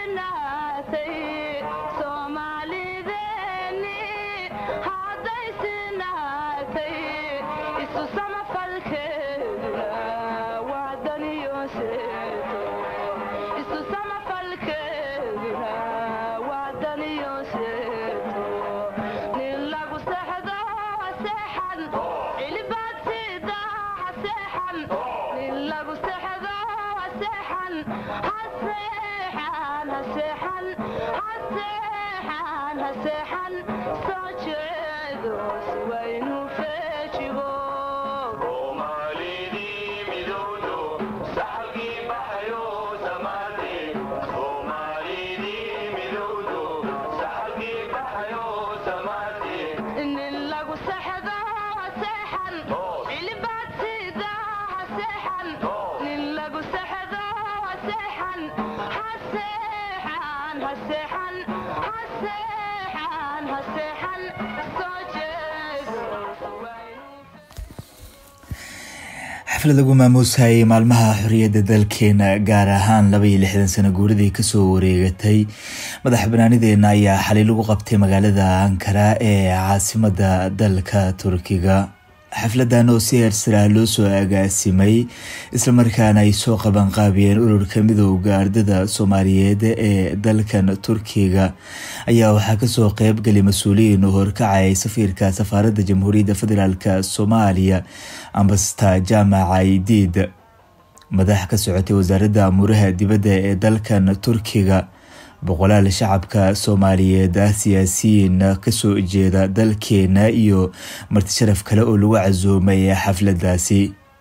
xaflad lagu maamuusayay maalmaha xoriyadda dalkeena gaar ahaan laba iyo lixdan sano guuradii kasoo wareegatay madax banaanideena ayaa xalay lagu qabtay magaalada ankara ee caasimada dalka turkiga xafladan oo si heersaraa loo soo agaasimay islamarkaana ay soo qabanqaabiyeen ururka midooda ardada soomaaliyeed ee dalkan turkiga ayaa waxaa kasoo qeybgalay mas-uuliyiin oo horkacayay safiirka safaaradda jamhuuriyadda federaalk soomaaliya ambasta jaamaca idiid madax ka socotay wasaaradda amuuraha dibadda ee dalkan turkiga boqolaal shacabka soomaaliyeed ah siyaasiyiin kasoo jeeda dalkeena iyo marti sharaf kale oo lagu casuumay xafladaasi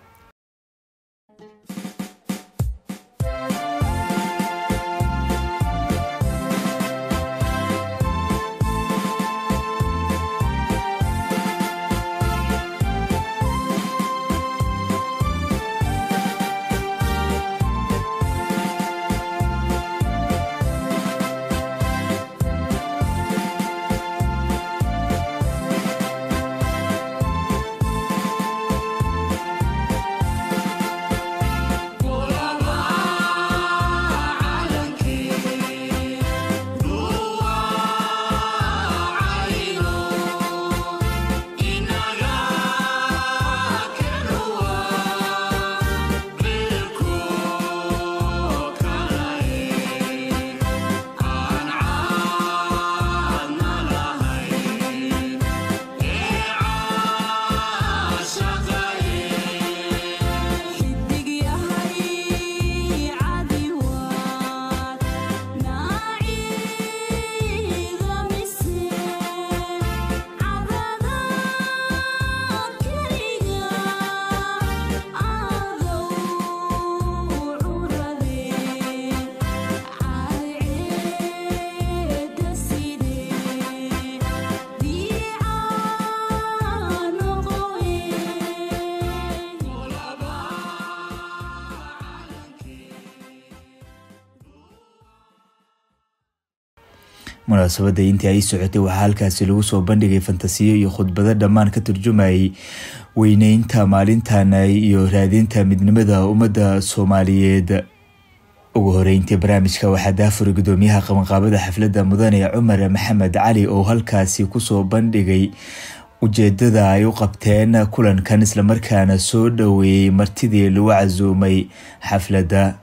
munaasabadda intii ay socotay waxaa halkaasi lagu soo bandhigay fantasiyo iyo khudbado dhammaan ka turjumayay weyneynta maalintan iyo raadinta midnimada ummadda soomaaliyeed ugu horeyntii barnaamijka waxaa daafuray gudoomiyaha qabanqaabada xafladda mudane cumar maxamed cali oo halkaasi kusoo bandhigay ujeedada ay u qabteen kulankan islamarkaana soo dhoweeyey martidii lagu casuumay xafladda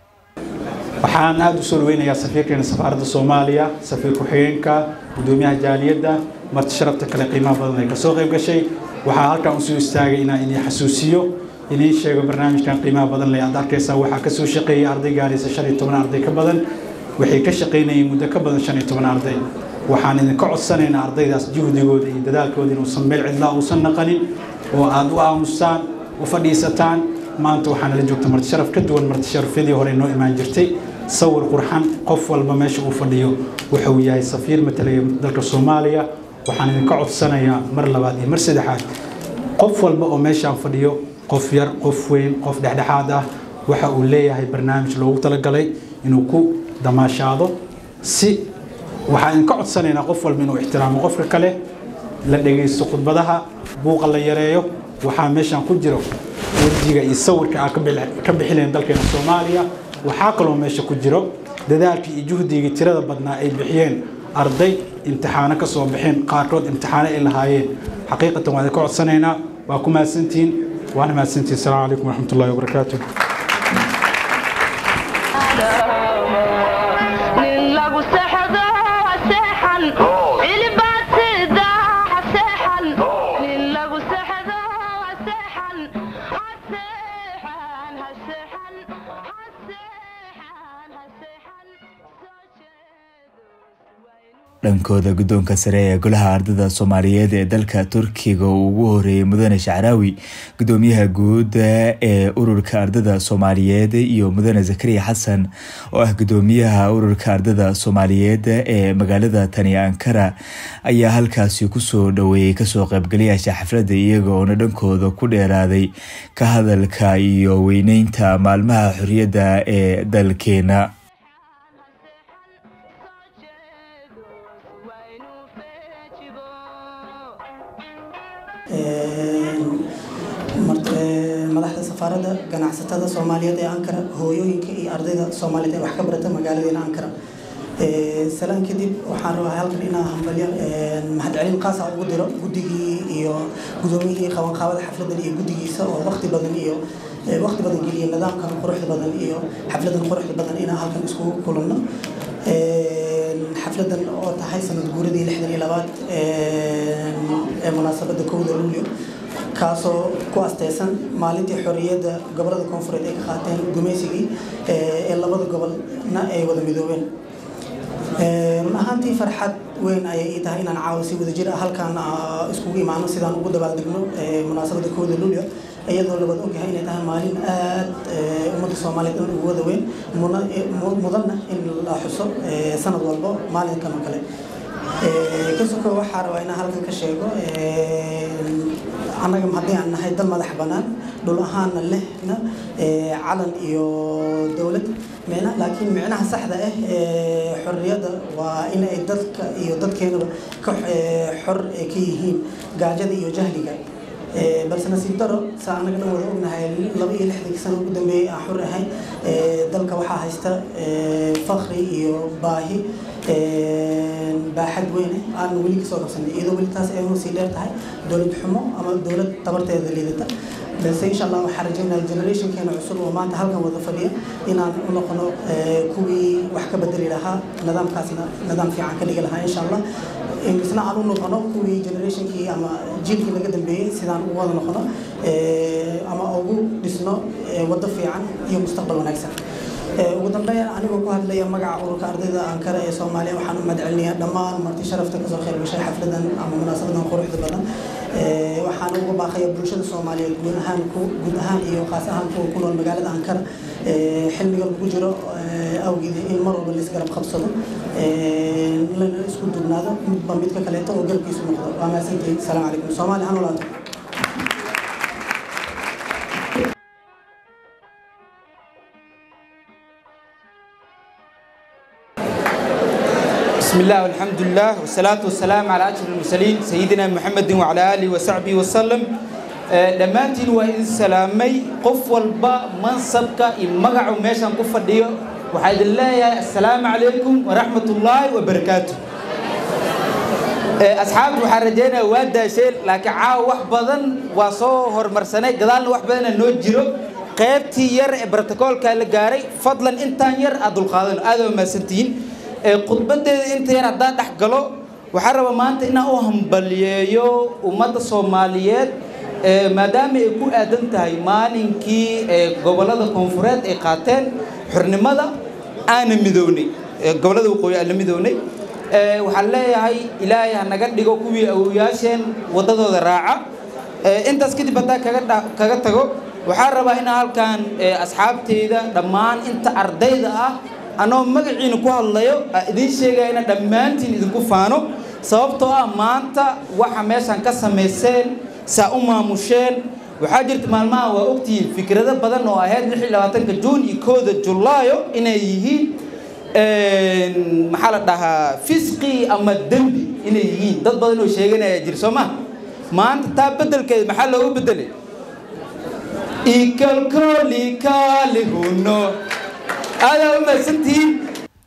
waxaan aada u soo dhaweynayaa safiirkeena safaaradda soomaaliya safiir ku-xigeenka gudoomiyaha jaaliyadda marti sharafta kale qiimaha badan ay kasoo qayb gashay waxaa halkan usoo istaagay inaan idin xasuusiyo idiin sheego barnaamijkan qiimaha badan leh aad arkaysaa waxaa kasoo shaqeeyay arday gaaraysa shan iyo toban arday ka badan waxay ka shaqaynayeen muddo ka badan shan iyo toban arday waxaan idinka codsanaynaa ardaydaas juhdigooda iyo dadaalkooda inuusan meel cidlaa uusan naqanin oo aada u aamustaan u fadhiisataan maanta waxaana la joogta marti sharaf ka duwan marti sharafyadii hore noo imaan jirtay sawir qurxan qof walba meesha uu fadhiyo wuxuu yahay safiir matalaya dalka soomaaliya waxaan idinka codsanayaa mar labaad iyo mar saddexaad qof walba oo meeshaan fadhiyo qof yar qof weyn qof dhexdhexaad ah waxa uu leeyahay barnaamij loogu talagalay inuu ku damaashaado si waxaan idinka codsanaynaa qof walba inuu ixtiraamo qofka kale la dhegaysto khudbadaha buuqa la yareeyo waxaa meeshaan ku jiro wejiga iyo sawirka aan ka bixinayn dalkeena soomaaliya waxaa kaloo meesha ku jiro dadaalkii iyo juhdigii tirada badnaa ay bixiyeen arday imtixaano ka soo baxeen qaarkood imtixaano ay lahaayeen xaqiiqatan waan ka codsanaynaa waa ku mahadsantihiin waana mahadsantihiin asalaamu calaykum waraxmat ullahi wabarakaatu dhankooda guddoonka sare ee golaha ardada soomaaliyeed ee dalka turkiga uu ugu horeeyey mudane shacraawi gudoomiyaha guud ee ururka ardada soomaaliyeed iyo mudane zakariya xasan oo ah gudoomiyaha ururka ardada soomaaliyeed ee magaalada tani ankara ayaa halkaasi kusoo dhaweeyey kasoo qaybgalayaasha xafladda iyagoona dhankooda ku dheeraaday ka hadalka iyo weyneynta maalmaha xorriyadda ee dalkeena madaxda safaaradda ganacsatada soomaaliyeed ee ankara hooyooyinka iyo ardayda soomaaliyeed ee wax ka barata magaaladeena ankara salaan kadib waxaan rabaa halkan inaa hambalyo mahadcelin qaasa ugu diro guddigii iyo gudoomiyihii qabanqaabada xafladan iyo guddigiisa oo waqti badan iyo waqti badan geliya nidaamkan quruxda badan iyo xafladan quruxda badan inaan halkan iskugu kulanno xafladan oo tahay sanad guuradii lixdan iyo labaad ee munaasabadda kowda luulyo kaasoo ku asteysan maalintii xorriyadda gobolada koonfureed ay ka qaateen gumaysigii ee labada gobolna ay wada midoobeen run ahaantii farxad weyn ayay ii tahay inaan caawa si wada jir ah halkaan iskugu imaano sidaan ugu dabaaldegno munaasabadda kowda luulyo iyadoo labad ogyahay inay tahay maalin aad ummadda soomaaliyeed dhan ugu wada weyn mudanna in la xuso sanad walbo maalinkan oo kale kasoko waxaa rabaa inaan halkan ka sheego annaga haddii aan nahay dal madax bannaan dhul ahaanna lehna calan iyo dowlad micna laakiin micnaha saxda ah ee xorriyadda waa in ay dadka iyo dadkeenaba ka xor ka yihiin gaajada iyo jahliga balse nasiib daro saa annaga dhan wada ognahay laba iyo lixdankii sano ugu dambeeyey aan xor ahay dalka waxaa haysta fakri iyo baahi baaxad weyne aan weli kasoo qabsanay iyadoo weli taas ay sii dheer tahay dowlad xumo ama dowlad tabarteeda liidata balse insha allah waxaan rajeynaya generationkeena cusub oo maanta halkan wada fadhiya inaan u noqono kuwii wax ka bedeli lahaa nidaamkaasna nidaam fiican ka dhigi lahaa insha allah isna aan u noqono kuwii generationkii ama jiilkii laga dambeeyey sidaan ugu wada noqono ama ugu dhisno waddo fiican iyo mustaqbal wanaagsan ugu dambeyn anigoo ku hadlaya magaca ururka ardayda ankara ee soomaaliya waxaan u mahadcelinayaa dhammaan marti sharafta kasoo qayb gashay xafladan ama munaasabadan quruxda badan waxaan ugu baaqaya bulshada soomaaliyeed guud ahaan guud ahaan iyo qaas ahaan kuwa ku nool magaalada ankara xilliga lagu jiro awgeed in mar walba laisgarab qabsado lana isku dugnaado midba midka kaleeto oo garabkiisu noqdo waa mahadsantihiin asalaamu calaykum soomaali ha noolaato بسم الله والحمد لله والصلاة والسلام على أشرف المرسلين سيدنا محمد وعلى آله وصحبه وسلم dhammaantiin waa idin salaamay qof walba mansabka iyo magacu meeshaan ku fadhiyo waxaa idin leeyahay assalaamu calaykum waraxmat ullaahi wabarakaatu asxaabta waxaan rajeynaya waa daasheen laakiin caawa wax badan waa soo horumarsanay gadaalna wax badana noo jiro qaybtii yar ee brotocoolka la gaaray fadlan intaan yar aad dulqaadano aad waa mahadsantihiin khudbadeeda inta yar haddaan dhex galo waxaan rabaa maanta inaan u hambaliyeeyo ummadda soomaaliyeed maadaama ay ku aadan tahay maalinkii gobollada koonfureed ay qaateen xornimada aana midownay gobollada waqooyi aan la midownay waxaan leeyahay ilaahay ha naga dhigo kuwii awoyaasheen waddadooda raaca intaas kadib haddaan kaga kaga tago waxaan rabaa inaan halkan asxaabteyda dhammaan inta ardayda ah anoo magaciina ku hadlayo idiin sheegaya ina dhammaantiin idinku faano sababtoo ah maanta waxa meeshaan ka samayseen saa u maamusheen waxaa jirta maalmaha waa ogtihiin fikrado badan oo ahayd lix iyo labaatanka juun iyo kooda julaayo inay yihiin maxaa la dhahaa fisqi ama dembi inay yihiin dad badan oo sheeganaya jir soo ma maanta taa beddelkeeda maxaa loogu beddelay ikalkoolikaalihuno aadaa u mahadsantihiin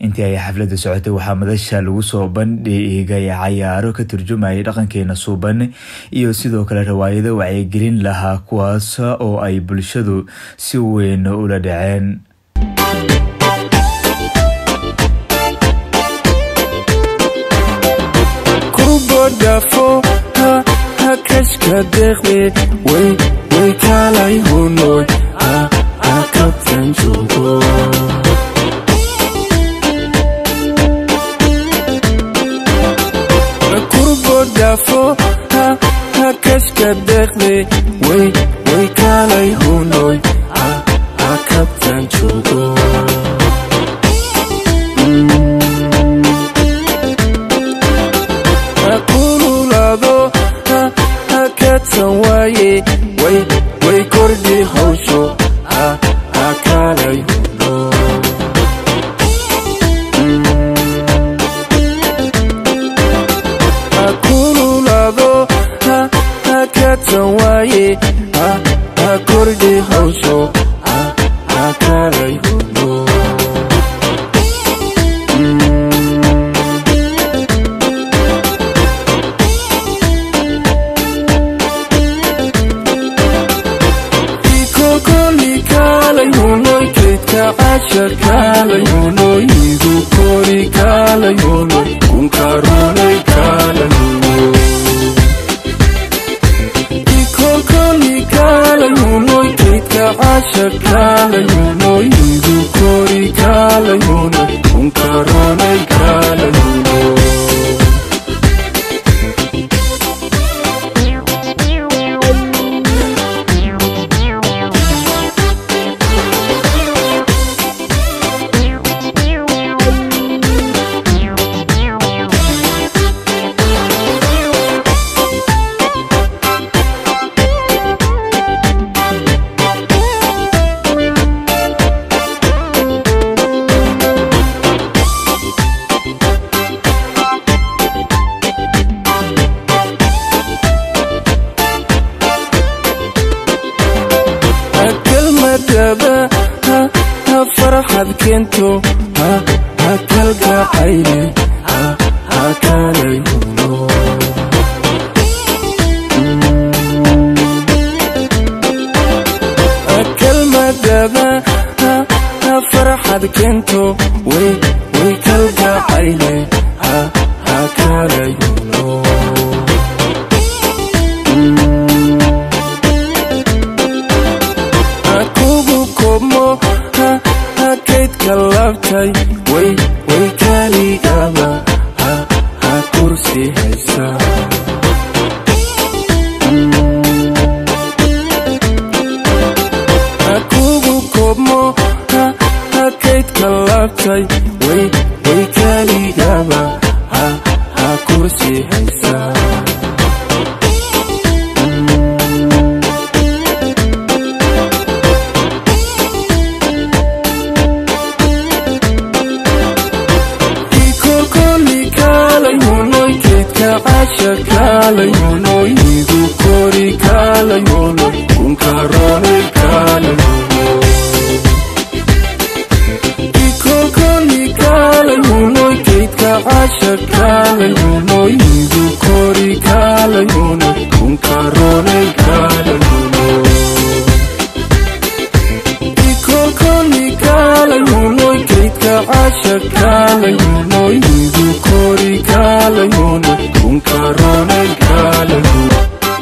intii ay xafladda socotay waxaa madasha lagu soo bandhigay cayaaro ka turjumayay dhaqankeena suuban iyo sidoo kale rawaayado wacyigelin lahaa kuwaas oo ay bulshadu si weyn ula dhaceen kurbodhafo ha hakashka deeqde way way kaalay hunoy ha ha kabtan joogo kurbodhafo ha hakashka deeqde way way kaalay hunoy ha ha kabtan joogo kululado ha hakadsan waaye way way kordhi hawsho ha ha kaalay huno kululado ha hakadsan waaye ha ha kordhi hawsho ha ha kaalay huno casharkaalayonoyidu kori kaalayono kunkaronay kaalayono ikolkoli kaalayonoy kaydka casharkaalayonoyidu kori kaalayono kunkaronay kaalayono kelmadaba ha ha farxad keento ha ha kalgacayne ha ha kaalay huno kelmadaba ha ha farxad keento way way kalgacayne ha ha kaalay huno kugu komo ha ha kaydka laabtay way way kaligaba ha ha kursi haysa kugu komo ha ha kaydka laabtay way way kaligaba ha ha kursi haysa kaalayonoyidu kori kaalayono kunkaronay kaalayono ikokoli kaalayonoy kaydka casha kaalayonoyidu kori kaalayono kunkaronay kaalayono ikokoli kaalayonoy kaydka casha kaalayonoyidu kori kaalayono kunkaronay kaalayono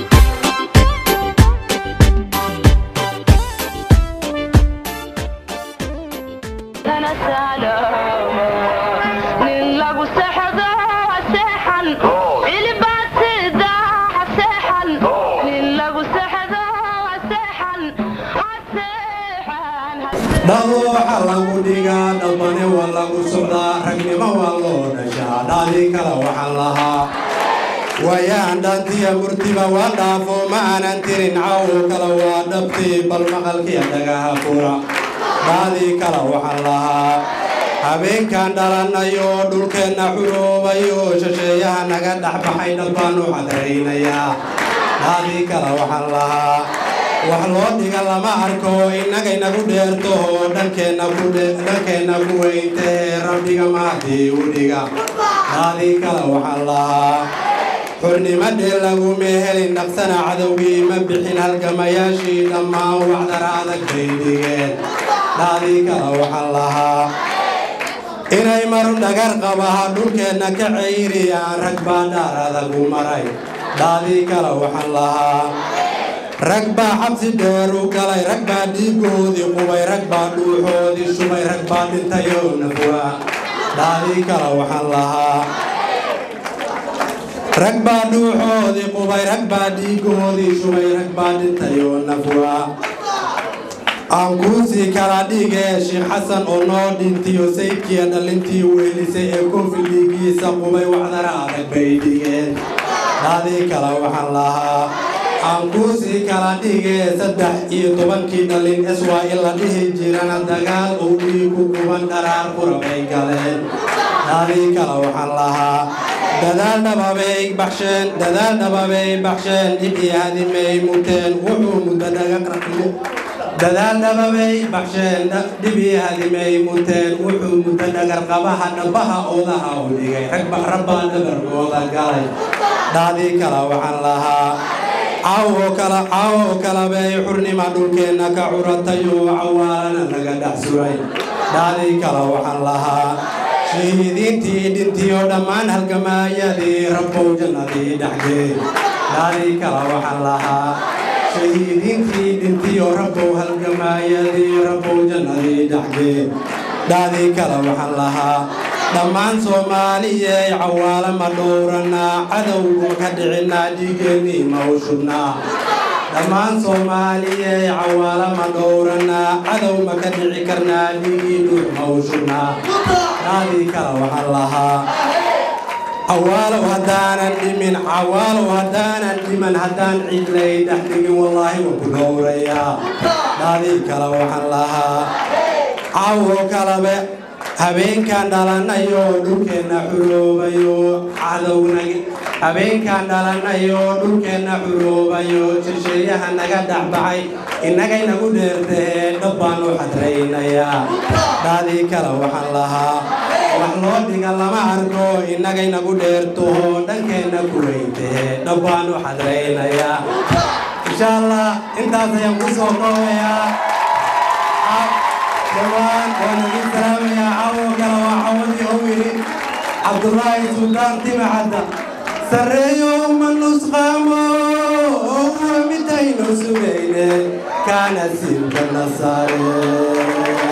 nin lagu sexdo seexan cilibaad sida seexan nin lagu sexdo seexan seexan dhado waxaa lagu dhigaa dhalmane waa lagu socdaa ragnimo waa loo dhashaa dhaadii kale waxaan lahaa waayaan dhaantiya murtiba waa dhaafo ma aanan tirin cawo kale waa dhabtii bal maqalkiya dhagaha fura dhaadii kale waxaan lahaa habeenkan dhalanayo dhulkeenna xuroobayo shisheeyaha naga dhex baxay dhal baanu cadraynayaa dhaadii kale waxaan lahaa wax loo dhiga lama arko innagaynagu dheerto dhankeenna ku dhankeenna ku weyntee rabbiga maadii u dhiga daadii kale waxaan lahaa xurnimadhee laguma helin dhaqsana cadowgii ma bixin halgamayaashii dhammaan wacdara adag bay dhigeen daadii kale waxaan lahaa inay maru dhagar qabaha dhulkeenna ka cayriyaan rag baa dhaar adagu maray daadii kale waxaan lahaa rag baa xabsi dheer u galay rag baa dhiigoodii qubay rag baa dhuuxoodii shubay rag baa dhintayoo nafwa daadii kale waxaan lahaa rag baa dhuuxoodii qubay rag baa dhiigoodii shubay rag baa dhintayoo nafwa aan kuusii kala dhigee sheekh xasan oo noo dhintiyo saydkiiya dhalintii weelisay ee koofi dhiigiisa qubay waxdara adag bay dhigeen daadii kale waxaan lahaa aan kuusii kala dhigee saddex iyo tobankii dhalin eswaa in la dhihi jirana dagaal uu dhiigu kuban dharaar qura bay galeen daadii kale waxaan lahaa dadaal dhababay baxsheen dadaal dhababay baxsheen dhibii hadimay muteen wuxuu muddo dhaga dadaal dhababay baxsheen dhibii hadimay muteen wuxuu muddo dhagar qabaha dhabaha oodaha u dhigay ragba rabbaa dhabarkooda galay daadii kale waxaan lahaa caawo kala caawo kalabay xurnima dhulkeenna ka curatayoo cawaalana laga dhex suray daadii kale waxaan lahaa shahiidiintii dhintiyo dhammaan halgamaayadii rabbow jannadii dhexgee daadii kale waxaan lahaa shahiidiintii dhintiyo rabbow halgamaayadii rabbow jannadii dhexgee daadii kale waxaan lahaa dhammaan soomaaliyey cawaala ma dhowranaa cadowgu ka dhicinaa dhiigeennii ma u shubnaa dhammaan soomaaliyey cawaala ma dhowranaa cadow ma ka dhici karnaa dhiigii dhuux ma u shubnaa daadii kale waxaan lahaa cawaalow haddaanan dhimin cawaalow haddaanan dhiman haddaan cidlay dhex dhigin wallaahi waan ku dhowrayaa daadii kale waxaan lahaa cawo kalabe habeenkaan dhalanayo dhulkeenna xuroobayo cadowna habeenkaan dhalanayo dhulkeenna xuroobayo shisheeyaha naga dhexbacay innagaynagu dheertahee dhab baan u xadraynayaa daadii kale waxaan lahaa wax loo dhiga lama arko innagaynagu dheertaho dhankeenna ku weyntahee dhab baan u xadraynayaa insha allah intaas ayaan ku soo koobayaa dhawaan waan idin salaamayaa caawo kale waa caawadii oo yidhi cabdulaahi suldaan timacadda sarreeyo uma nusqaamo owa midaynu sugayne kaana silka nasaare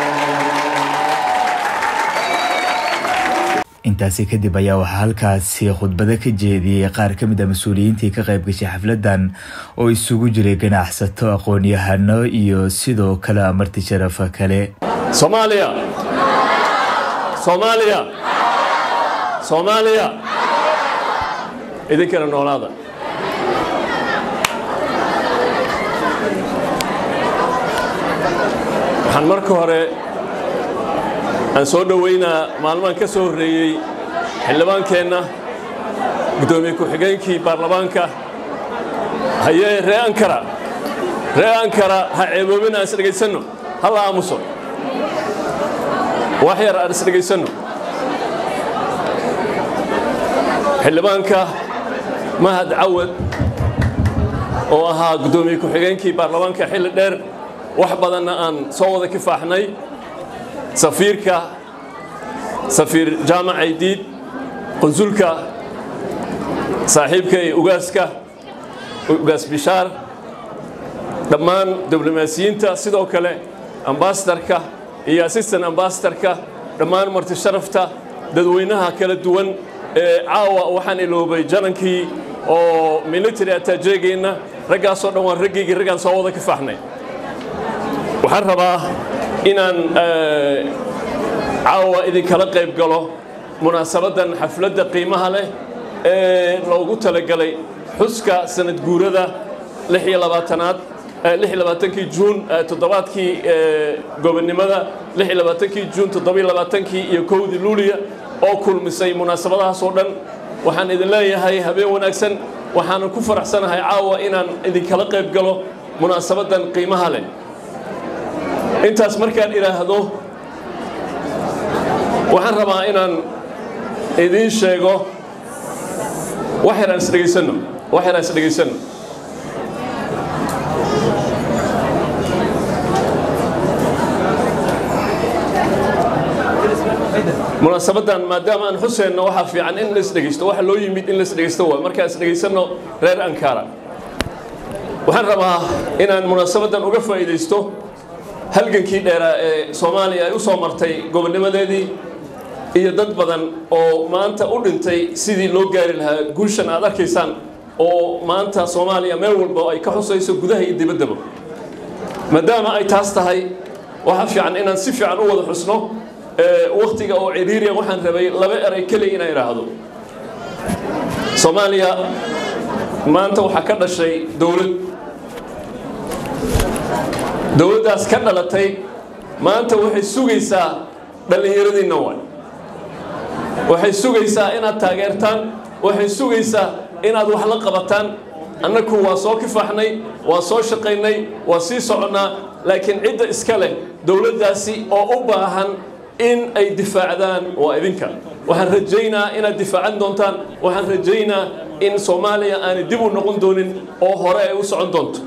intaasi kadib ayaa waxaa halkaasi khudbado ka jeediyey qaar ka mid a mas-uuliyiintii ka qayb gashay xafladan oo isugu jiray ganacsato aqoon-yahano iyo sidoo kale amarti sharafa kale soomaaliya soomaaliya soomaaliya idinkana noolaada waxaan marka hore aan soo dhoweynaa maalmahan ka soo horreeyey xildhibaankeenna guddoomiye ku-xigeenkii baarlamaanka hayee ree ankara ree ankara ha ceeboobin aan isdhegaysanno ha la aamuso wax yar aan isdhegaysanno xildhibaanka mahad cawad oo ahaa guddoomiye ku-xigeenkii baarlamaanka xilli dheer wax badanna aan soo wada kifaaxnay safiirka safiir jaamac aydiid qunsulka saaxiibka ee ugaaska ugaas bishaar dhammaan diblomaasiyiinta sidoo kale ambasadarka iyo assistant ambasadarka dhammaan marti sharafta dadweynaha kala duwan ee caawa waxaan iloobay janankii oo military ataajeegeenna raggaasoo dhan waan raggaygii raggaan soo wada kifaaxnay waxaan rabaa inaan caawa idinkala qayb galo munaasabaddan xafladda qiimaha leh ee loogu talagalay xuska sanad guurada lix iyo labaatanaad lix iyo labaatankii juun toddobaadkii gobonnimada lix iyo labaatankii juun toddobiyo labaatankii iyo kowdii luuliya oo kulmisay munaasabadahaas oo dhan waxaan idin leeyahay habeen wanaagsan waxaanan ku faraxsanahay caawa inaan idinkala qayb galo munaasabadan qiimaha leh intaas markaan idhaahdo waxaan rabaa inaan idiin sheego wax yaraan isdhegaysanno wax yaraan isdhegaysanno munaasabadan maadaama aan xuseenno waxaa fiican in la isdhegaysto waxa loo yimid in la isdhegaysto waay markaan isdhegaysanno reer ankara waxaan rabaa inaan munaasabadan uga faa'iidaysto halgankii dheeraa ee soomaaliya ay u soo martay gobonnimadeedii iyo dad badan oo maanta u dhintay sidii loo gaari lahaa guushan aad arkaysaan oo maanta soomaaliya meel walba ay ka xusayso gudaha iyo dibaddaba maadaama ay taas tahay waxaa fiican inaan si fiican u wada xusno waktiga oo ciriiriya waxaan rabay laba eray keliya inaan idhaahdo soomaaliya maanta waxaa ka dhashay dowlad dowladdaas ka dhalatay maanta waxay sugaysaa dhallinyaradiinna waay waxay sugaysaa inaad taageertaan waxay sugaysaa inaad wax la qabataan annagu waa soo kifaaxnay waa soo shaqaynay waa sii soconnaa laakiin cidda iska leh dowladdaasi oo u baahan in ay difaacdaan waa idinka waxaan rajaynaa inaad difaacan doontaan waxaan rajaynaa in soomaaliya aanay dib u noqon doonin oo hore ay u socon doonto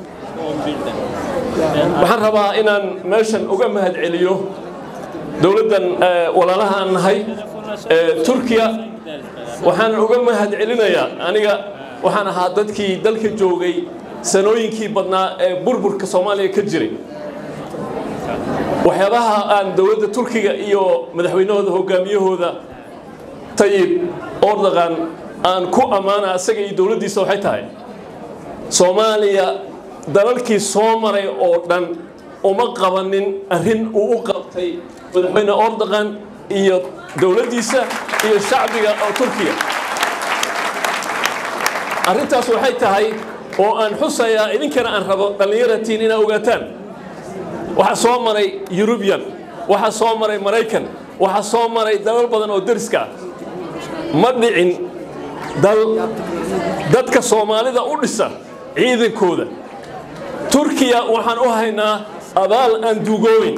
waxaan rabaa inaan meeshan uga mahad celiyo dowladdan walaalaha aan nahay turkiya waxaan uga mahad celinayaa aniga waxaan ahaa dadkii dalka joogay sanooyinkii badnaa ee burburka soomaaliya ka jiray waxyaabaha aan dowladda turkiga iyo madaxweynahooda hogaamiyahooda tayib ordogan aan ku ammaana asaga iyo dowladdiisa waxay tahay soomaaliya dalalkii soo maray oo dhan uma qabanin arrin uu u qabtay madaxweyne ordogan iyo dowladdiisa iyo shacbiga oo turkiya arrintaas waxay tahay oo aan xusayaa idinkana aan rabo dhallinyaratiin inaa ogaataan waxaa soo maray yurubiyan waxaa soo maray maraykan waxaa soo maray dalal badan oo deriska ah ma dhicin dal dadka soomaalida u dhisa ciidankooda turkiya waxaan u haynaa abaal aan duugooyn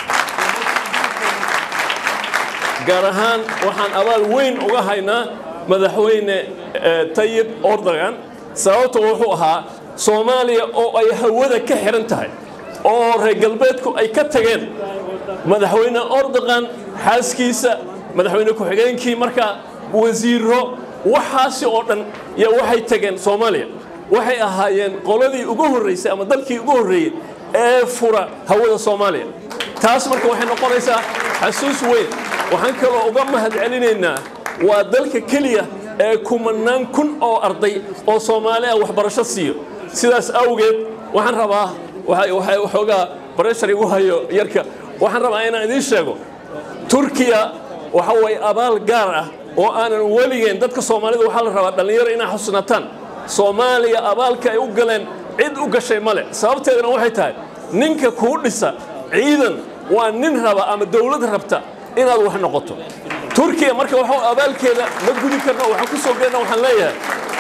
gaar ahaan waxaan abaal weyn uga haynaa madaxweyne tayib ordogan sababto wuxuu ahaa soomaaliya oo ay hawada ka xihan tahay oo reer galbeedku ay ka tageen madaxweyne ordogan xaaskiisa madaxweyne ku-xigeenkii markaa wasiiro waxaasi oo dhan yaa waxay tageen soomaaliya waxay ahaayeen qoladii ugu horraysay ama dalkii ugu horreeyey ee fura hawada soomaaliya taas marka waxay noqonaysaa xasuus weyn waxaan kaloo uga mahad celinaynaa waa dalka keliya ee kumanaan kun oo arday oo soomaaliya waxbarasho siiyo sidaas awgeed waxaan rabaa waxoogaa bareshar igu hayo yarka waxaan rabaa inaan idiin sheego turkiya waxa way abaal gaar ah oo aanan weligeen dadka soomaalida waxaa la rabaa dhallinyaro inaa xusnataan soomaaliya abaalka ay u galeen cid u gashay male sababteedana waxay tahay ninka kuu dhisa ciidan waa nin raba ama dowlad rabta inaad wax noqoto turkiya marka waxa abaalkeeda ma gudi karno waxaan ku soo geenna waxaan leeyahay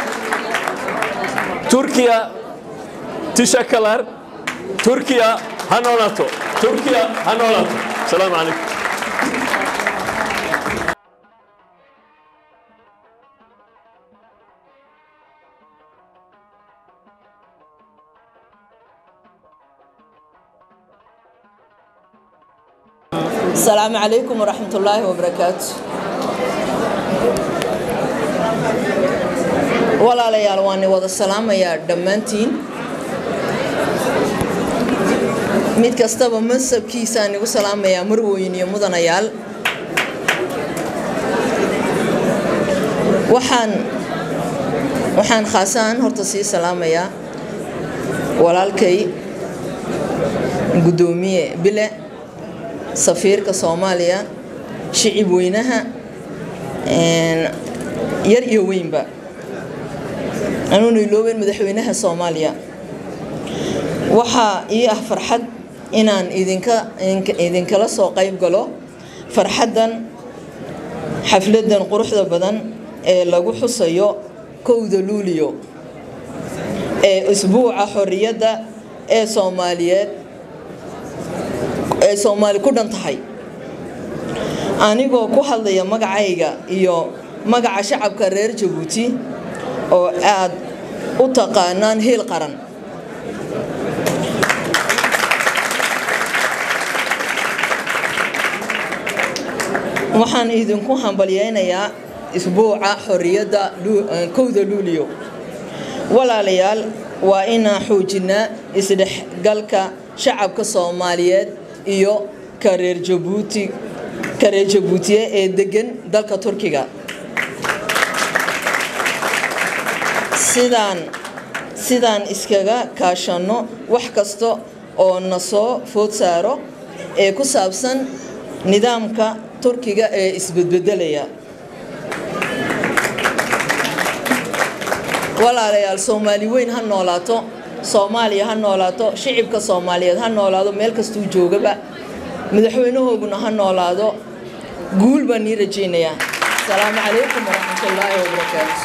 turkiya tishakalar turkiya ha noolaato turkiya ha noolaato asalaamu calaykum السلام عليكم ورحمة الله وبركاته walaalayaal waan wada salaamayaa dhammaantiin mid kastaba mansabkiisaan igu salaamayaa marweyn iyo mudanayaal waxaan waxaan khaasaan horta sii salaamayaa walaalkay guddoomiye bile safiirka soomaaliya shicib weynaha yar iyo weynba anuuna iloobeyn madaxweynaha soomaaliya waxaa ii ah farxad inaan idinka idinkala soo qayb galo farxaddan xafladdan quruxda badan ee lagu xusayo kowda luuliyo ee isbuuca xorriyadda ee soomaaliyeed ee soomaali ku dhan tahay anigoo ku hadlaya magacayga iyo magaca shacabka reer jabuuti oo aad u taqaanaan heel qaran waxaan idinku hambalyeynayaa isbuuca xorriyadda kowda luuliyo walaalayaal waa inaan xoojinaa isdhexgalka shacabka soomaaliyeed iyo kareer jabuuti kareer jabuutiye ee degan dalka turkiga sidaan sidaan iskaga kaashanno wax kasta oo na soo food saaro ee ku saabsan nidaamka turkiga ee isbedbedelaya walaalayaal soomaali weyn ha noolaato soomaaliya ha noolaato shicibka soomaaliyeed ha noolaado meel kastuu joogaba madaxweynahooguna ha noolaado guul baan nii rajaynayaa asalaamu calaykum waraxmatullaahi wabarakaatu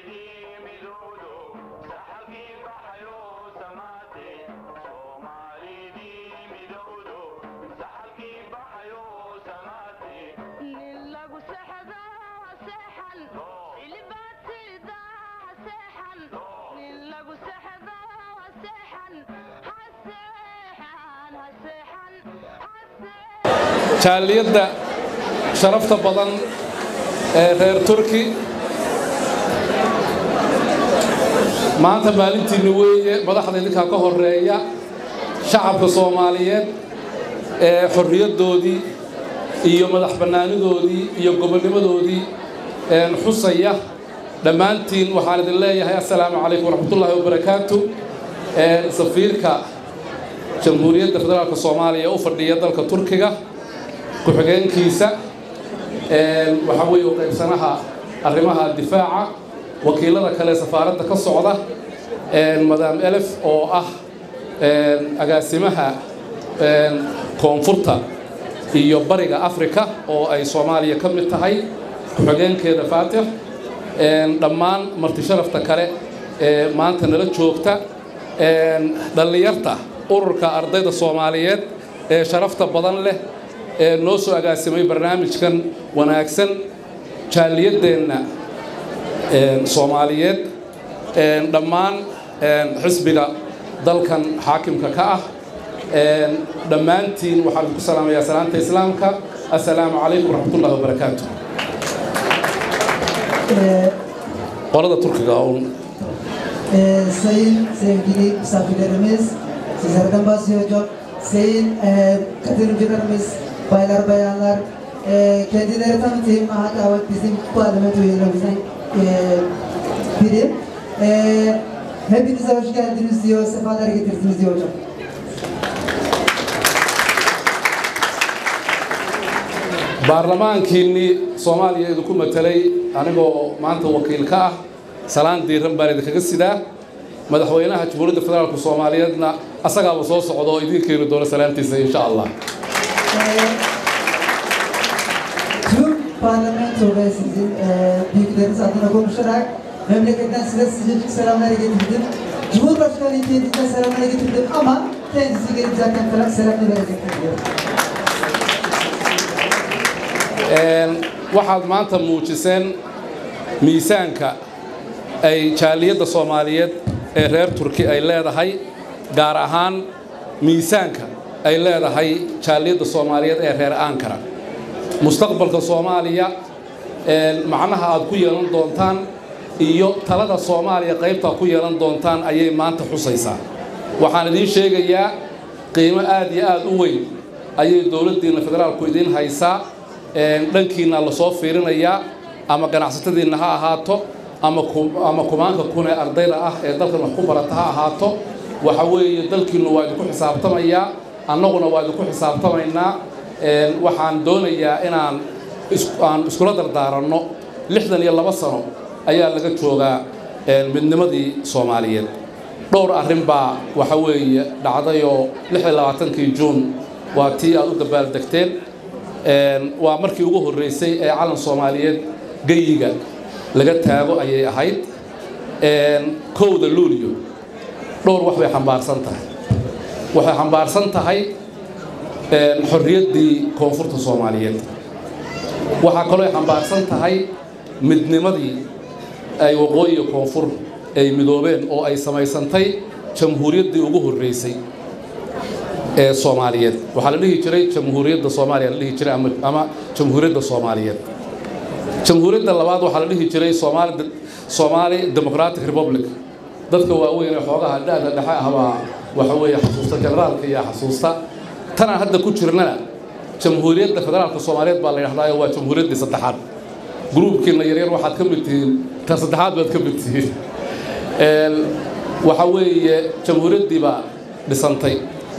jaaliyadda sharafta badan ee reer turki maanta maalintiinna weeye madaxda idinkaa ka horeeya shacabka soomaaliyeed ee xorriyaddoodii iyo madax bannaanidoodii iyo gobonnimadoodii xusaya dhammaantiin waxaan idin leeyahay assalaamu calaykum waraxmatullaahi wabarakaatu safiirka jamhuuriyadda federaalka soomaaliya u fadhiya dalka turkiga ku-xigeenkiisa waxaa weeye u qaybsanaha arrimaha difaaca wakiilada kale safaaradda ka socda madaam elef oo ah agaasimaha koonfurta iyo bariga afrika oo ay soomaaliya ka mid tahay ku-xigeenkeeda faatix dhammaan marti sharafta kale ee maanta nala joogta dhallinyarta ururka ardayda soomaaliyeed ee sharafta badan leh ee noo soo agaasimay barnaamijkan wanaagsan jaaliyaddeenna soomaaliyeed dhammaan xisbiga dalkan xaakimka ka ah dhammaantiin waxaan ku salaamayaa salaanta islaamka assalaamu calaykum waraxmatullahi wabarakaatu qolada turkiga un Ee, sayın sevgili misafirlerimiz, sizlerden bahsedeceğim. Sayın e, katılımcılarımız, baylar bayanlar, e, kendileri tanıtayım. Hatta evet, bizim parlamento üyelerimizden e, biri. E, hepinize hoş geldiniz diyor, sefalar getirdiniz diyor hocam. baarlamaankiinnii soomaaliya idinku matelay anigoo maanta wakiil ka ah salaan diiran baan idinkaga sidaa madaxweynaha jamhuuriyadda federaalka soomaaliyeedna asagaaba soo socda oo idiin keeni doona salaantiisa insha allah Tüm parlamento ve sizin e, büyükleriniz adına konuşarak memleketten size sıcacık selamlar getirdim. Cumhurbaşkanı kendisine selamlar getirdim ama kendisi gelip zaten falan selamlar verecektir diyor. waxaad maanta muujiseen miisaanka ay jaaliyadda soomaaliyeed ee reer turki ay leedahay gaar ahaan miisaanka ay leedahay jaaliyadda soomaaliyeed ee reer ankara mustaqbalka soomaaliya macnaha aad ku yeelan doontaan iyo talada soomaaliya qaybtaa ku yeelan doontaan ayay maanta xusaysaa waxaan idiin sheegayaa qiimo aad iyo aad u weyn ayay dowladdiinna federaalku idiin haysaa dhankiina lasoo fiirinayaa ama ganacsatadiinna ha ahaato ama kumaanka kun ee ardayda ah ee dalkan wax ku barata ha ahaato waxa weeye dalkiinnu waa idinku xisaabtamayaa annaguna waa idinku xisaabtamaynaa waxaan doonayaa inaan aan iskula dardaaranno lixdan iyo laba sano ayaa laga joogaa midnimadii soomaaliyeed dhowr arrin baa waxa weeye dhacdayoo lix iyo labaatankii juun waa tii aad u dabaaldegteen waa markii ugu horreysay ee calan soomaaliyeed geyiga laga taago ayay ahayd kowda luulyo dhowr wax bay xambaarsan tahay waxay xambaarsan tahay xorriyaddii koonfurta soomaaliyeed waxaa kaloo ay xambaarsan tahay midnimadii ay waqooyiga koonfur ay midoobeen oo ay samaysantay jamhuuriyaddii ugu horreysay ee soomaaliyeed waxaa la dhihi jiray jamhuuriyadda soomaaliya la dhihi jiray ama jamhuuriyadda soomaaliyeed jamhuuriyadda labaad waxaa la dhihi jiray soomaali soomaali democratic republic dadka waaweyn ee xoogaha dha'da dhexe ah baa waxa weeye xasuusta generaalka iyo xasuusta tanaan hadda ku jirnana jamhuuriyadda federaalka soomaaliyeed baa la yidhahdaayo waa jamhuuriyaddii saddexaad gruubkiina yaryar waxaad ka mid tihiin tan saddexaad baad ka mid tihiin waxa weeye jamhuuriyaddii baa dhisantay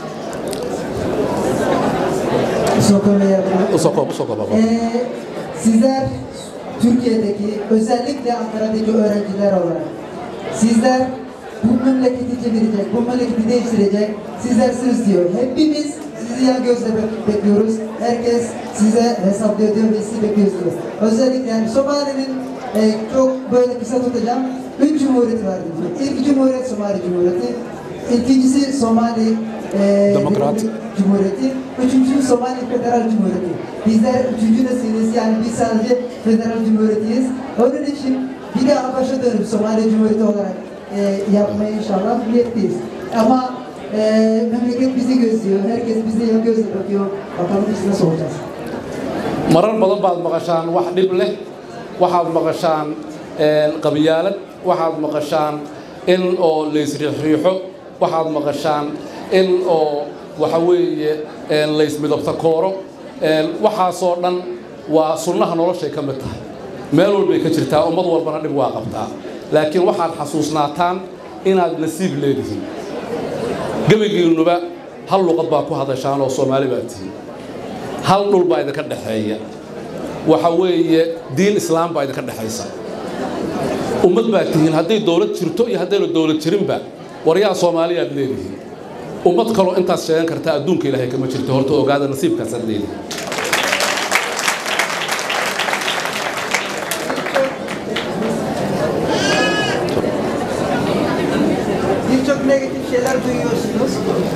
Ee, sizler Türkiye'deki özellikle Ankara'daki öğrenciler olarak sizler bu memleketi çevirecek, bu memleketi değiştirecek sizlersiniz diyor. Hepimiz sizi yan gözle bek- bekliyoruz. Herkes size hesaplıyor diyor ve sizi bekliyorsunuz. Özellikle yani Somali'nin e, çok böyle kısa tutacağım. Üç cumhuriyet vardı diyor. İlk cumhuriyet Somali Cumhuriyeti. İkincisi Somali e, Demokrat. Cumhuriyeti. Üçüncü Somali Federal Cumhuriyeti. Bizler üçüncü nesiliz yani biz sadece Federal Cumhuriyetiyiz. Onun için bir daha başa dönüp Somali Cumhuriyeti olarak e, yapmaya inşallah niyetliyiz. Ama e, memleket bizi gözlüyor. Herkes bize yan gözle bakıyor. Bakalım biz nasıl olacağız. marar badan baad maqashaan wax dhib leh waxaad maqashaan qabiyaalad waxaad maqashaan in o laysriixriixo waxaad maqashaan in o waxa weeye laysmidabta kooro waxaasoo dhan waa sunnaha noloshay ka mid tahay meel walbay ka jirtaa ummad walbana dhib waa qabtaa laakiin waxaad xasuusnaataan inaad nasiib leedihiin gebigiinnuba hal luqad baa ku hadashaan oo soomaali baa tihiin hal dhul baa idinka dhexeeya waxa weeye diin islaam baa idinka dhexaysa ummad baa tihiin hadday dowlad jirto iyo haddayna dowlad jirinba waryaa soomaaliyaad leedihiin ummad kaloo intaas sheegan karta adduunka ilaahay kama jirto horta ogaada nasiibkaasaad leedihiin Birçok negatif şeyler duyuyorsunuz.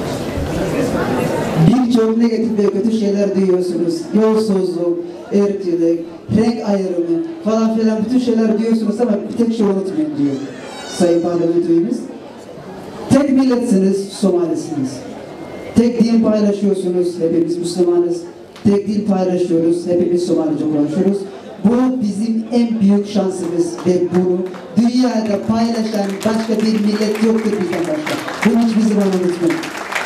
Birçok negatif ve kötü şeyler duyuyorsunuz. Yolsuzluk, ırkçılık, renk ayrımı falan filan bütün şeyler duyuyorsunuz ama bir tek şey unutmayın diyor Sayın Parlamentoyumuz. Tek milletsiniz, Somalisiniz. Tek din paylaşıyorsunuz, hepimiz Müslümanız. Tek din paylaşıyoruz, hepimiz Somalice konuşuyoruz. Bu bizim en büyük şansımız ve bunu dünyada paylaşan başka bir millet yoktur bizden başka. Bunu hiçbir zaman unutmayın.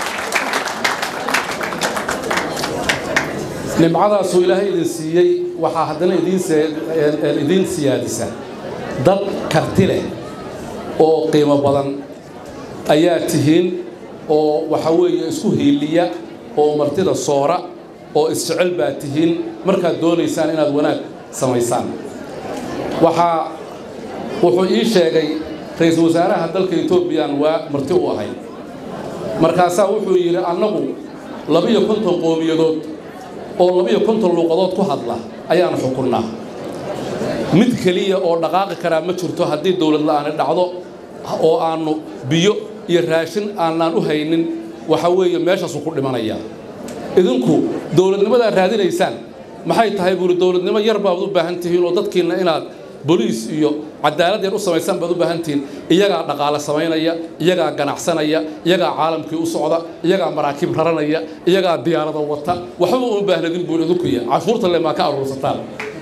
nimcadaasuu ilaahay idin siiyey waxaa haddana idiin se- idiin siyaadisa dad karti leh oo qiimo badan ayaa tihiin oo waxa weeye isku hiiliya oo martida soora oo isjecel baa tihiin markaad doonaysaan inaad wanaag samaysaan waxaa wuxuu ii sheegay ra-iisul wasaaraha dalka etoobiyaan waa marti u ahay markaasaa wuxuu yidhi annagu labiyo konton qoomiyadood oo labiyo konton luuqadood ku hadla ayaanu xukunnaa mid keliya oo dhaqaaqi karaa ma jirto haddii dowlad la'aani dhacdo oo aannu biyo iyo raashin aanaan u haynin waxa weeye meeshaasuu ku dhimanayaa idinku dowladnimadaa raadinaysaan maxay tahay buuri dowladnimo yar baad u baahan tihiin oo dadkiinna inaad boliis iyo cadaalad yar u samaysaan baad u baahan tihiin iyagaa dhaqaale samaynaya iyagaa ganacsanaya iyagaa caalamkii u socda iyagaa maraakiib raranaya iyagaa diyaarada wata waxba uma baahnadin buuri idinkuya cashuurta le maa ka aruursataan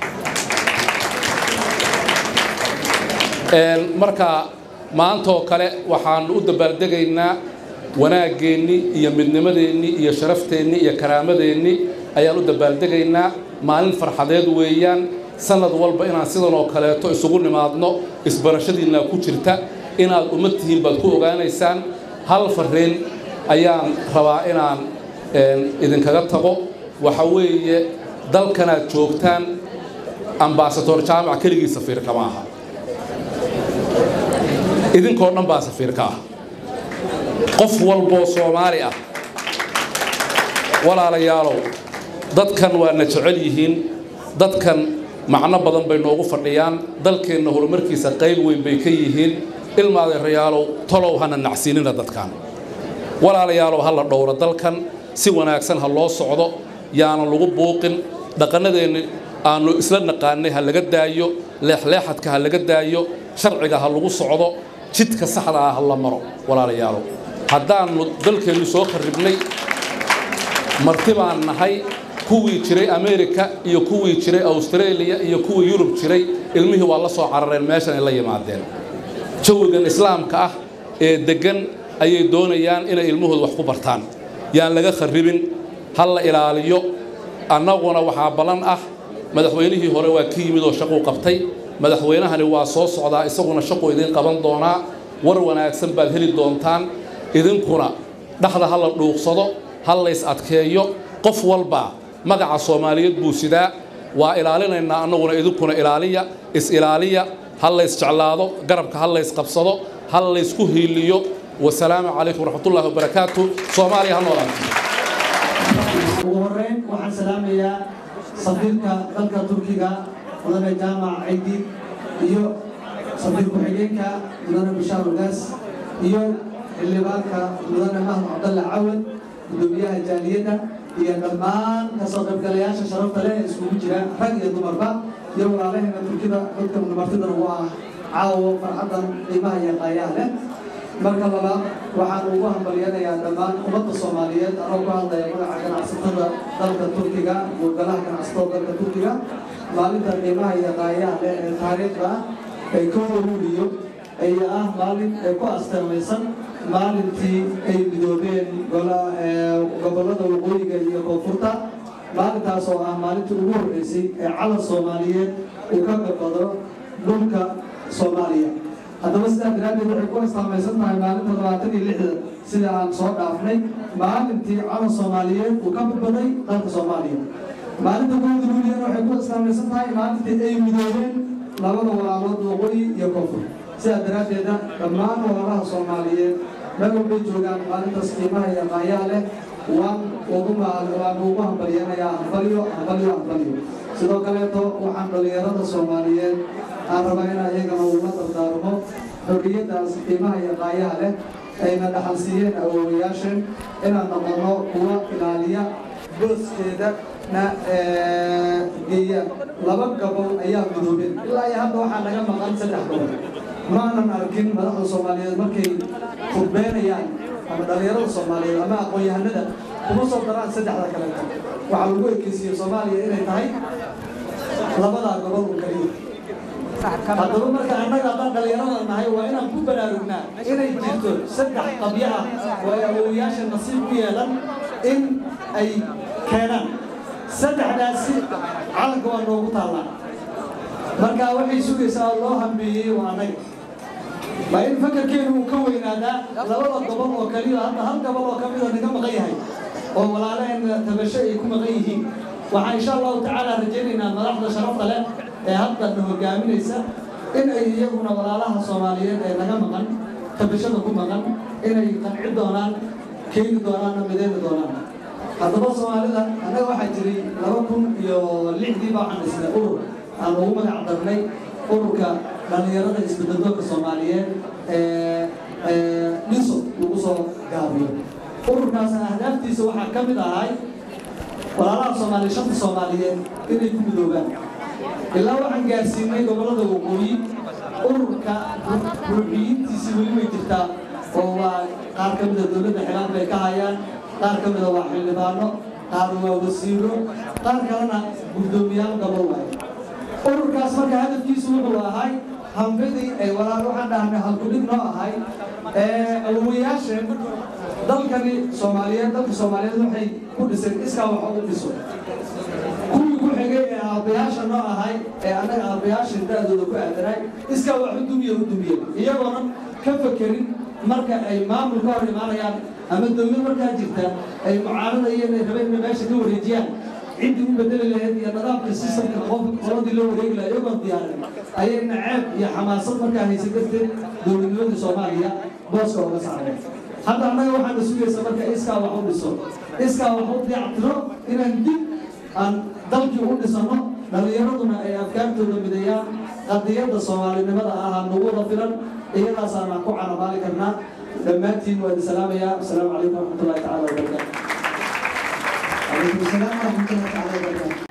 marka maantoo kale waxaannu u dabaaldegaynaa wanaaggeenni iyo midnimadeenni iyo sharafteenni iyo karaamadeenni ayaan u dabaaldegaynaa maalin farxadeed weeyaan sanad walba inaan sidan oo kaleeto isugu nimaadno isbarashadiinna ku jirta inaad ummad tihiin baad ku ogaanaysaan hal farriin ayaan rabaa inaan idinkaga tago waxa weeye dalkanaad joogtaan ambaasador jaamac keligii safiirka ma aha idinkoo dhan baa safiirka ah qof walboo soomaali ah walaalayaalow dadkan waa na jecel yihiin dadkan macno badan bay noogu fadhiyaan dalkeenna horumarkiisa qayb weyn bay ka yihiin ilmaadeerayaalow tolow hana nacsiinina dadkan walaalayaalow ha la dhowro dalkan si wanaagsan ha loo socdo yaana lagu buuqin dhaqannadeenni aanu isla naqaanay ha laga daayo leexleexadka ha laga daayo sharciga ha lagu socdo jidka saxda ah ha la maro walaalayaalow haddaannu dalkeennu soo kharribnay marti baan nahay kuwii jiray amerika iyo kuwii jiray australia iyo kuwii yurub jiray ilmihii waa la soo carareen meeshan ay la yimaadeen jawigan islaamka ah ee deggan ayay doonayaan inay ilmahooda wax ku bartaan yaan laga kharribin ha la ilaaliyo annaguna waxaa ballan ah madaxweynihii hore waa ka yimid oo shaquu qabtay madaxweynahani waa soo socdaa isaguna shaquu idiin qaban doonaa war wanaagsan baad heli doontaan idinkuna dhaxda ha la dhuuqsado ha lays adkeeyo qof walba magaca soomaaliyeed buu sidaa waa ilaalinaynaa annaguna idinkuna ilaaliya is-ilaaliya ha lays jeclaado garabka ha lays qabsado ha laysku hiiliyo wasalaamu calaykum waraxmatullaahi wabarakaatu soomaaliya ha noolaato ugu horeyn waxaan salaamayaa safiirka dalka turkiga mudane jaamac caydiid iyo safiir ku-xigeenka mudane bishaar ugaas iyo xildhibaanka mudane mahad cabdalle cawad gudoomiyaha jaaliyadda iyo dhammaan kasoo qaybgalayaasha sharafta leh ee iskugu jira rag iyo dumarba iyo walaalaheena turkida dadka martidan ugu ah caawo farxaddan qiimaha iyo qaayaha leh marka labaad waxaan ugu hambalyanayaa dhammaan ummadda soomaaliyeed anoo ku hadlaya magaca ganacsatada dalka turkiga guurgalaha ganacsatada dalka turkiga maalinta qiimaha iyo qaayaha leh ee taariikhda ah ee ka waruuriyo ayaa ah maalin ee ku asteemaysan maalintii ay midoobeen gobollada waqooyiga iyo koonfurta maalintaas oo ah maalintii ugu horreysay ee calan soomaaliyeed uu ka gabado dhulka soomaaliya haddaba sidaa daraaddeed waxay ku astaamaysan tahay maalinta labaatan iyo lixda sida aan soo dhaafnay maalintii calan soomaaliyeed uu ka badbaday dalka soomaaliya maalinta kowda luuliyana waxay ku astaamaysan tahay maalintii ay midoobeen labada walaalood waqooyi iyo koonfur sidaa daraaddeeda dhammaan walaalaha soomaaliyeed meel walbay joogaan maalintaas qiimaha iyo qaayaa leh waan ugu waan ugu hambalyanayaa hambalyo hambalyo hambalyo sidoo kaleeto waxaan dhalinyarada soomaaliyeed aan rabaa inaan iyagana ugula dardaarmo xorriyaddaas qiimaha iyo qaayaha leh ayna dhaxal siiyeen awoowayaasheen inaan noqono kuwa ilaaliya booskeeda na geeya laba gobol ayaa midoobeen ilaa iyo hadda waxaa naga maqan saddex gobol maanan arkin madaxda soomaaliyeed markay khudbeynayaan ama dhalinyarada soomaaliyeed ama aqoon-yahanada kuma soo daraan saddexda kaleeto waxaa lagu ekeysiiyey soomaaliya inay tahay labadaa gobol oo keliya haddaba marka annaga haddaan dhalinyarada nahay waa inaan ku baraarugnaa inay jirto saddex qabyo ah oo ay awoowayaasha nasiib ku yeelan in ay keenaan saddexdaasi calanka waa noogu taallaa marka waxay sugaysaa oo loo hambeeyey waa annaga waa in fakarkeenu uu ka weynaadaa labada gobol oo kaliya hadda hal gobol oo ka mida naga maqan yahay oo walaalaheenna tabasho ay ku maqan yihiin waxaan insha allahu tacaala rajaynaynaa madaxda sharafta leh ee hadda na hogaaminaysa in ay iyaguna walaalaha soomaaliyeed ee naga maqan tabashada ku maqan inay qanci doonaan keeni doonaanna mideeni doonaan haddaba soomaalida annaga waxaa jiray laba kun iyo lixdii baa waxaan dhisnay urur aan ugu magac darnay ururka dhallinyarada isbeddeldoonka soomaaliyeed ee dhiso lagu soo gaabiyo ururkaas ahdaaftiisa waxaa ka mid ahay walaalaha soomaaliya shanta soomaaliyeed inay ku midoobaan ilaa waxaan gaarsiinay gobollada waqooyi ururka ruuxiyiintiisii weli way jirtaa oo waa qaar ka mida dowladda xilaan bay ka hayaan qaar ka mida waa xildhibaano qaar waa wasiiro qaar kalena guddoomiyaal gobol waaye ururkaas marka hadafkiisu wuxuu ahay hambidii ay walaal waxaan dhahnay halkudhig noo ahay awowayaasheen dalkani soomaaliyeed dalka soomaaliyeed waxay ku dhiseen iskaa wax u dhiso kuwii ku xigay ee aabbayaasha noo ahay ee annaga aabbayaasha da-dooda ku aadanay iskaa wax u dumiye u dumiye iyagoona ka fakerin marka ay maamul ka hor imaanayaan ama dowlad markaa jirta ay mucaaradayeen ay rabeen inay meesha ka wareejiyaan ciddii u bedeli lahayd iyo nidaamka sistamka qof qoladii loo wareegi lahaa iyagoon diyaarin ayay naceeb iyo xamaasad markaa haysan darteed dowladnimadii soomaaliya booska uga saareen hadda annaga waxaana sugaysa marka iskaa wax u dhiso iskaa wax u dayactiro inaan dib aan dalkii u dhisano dhallinyaraduna ay afkaartooda mideeyaan qadiyadda soomaalinimada ah nagu wada filan iyadaasaana ku canabaali karnaa dhammaantiin waa idin salaamayaa asalaamu calaykum waraxmatullahi tacaala wabarakaatu عليكم السلام ورحمة الله تعالى وبركاته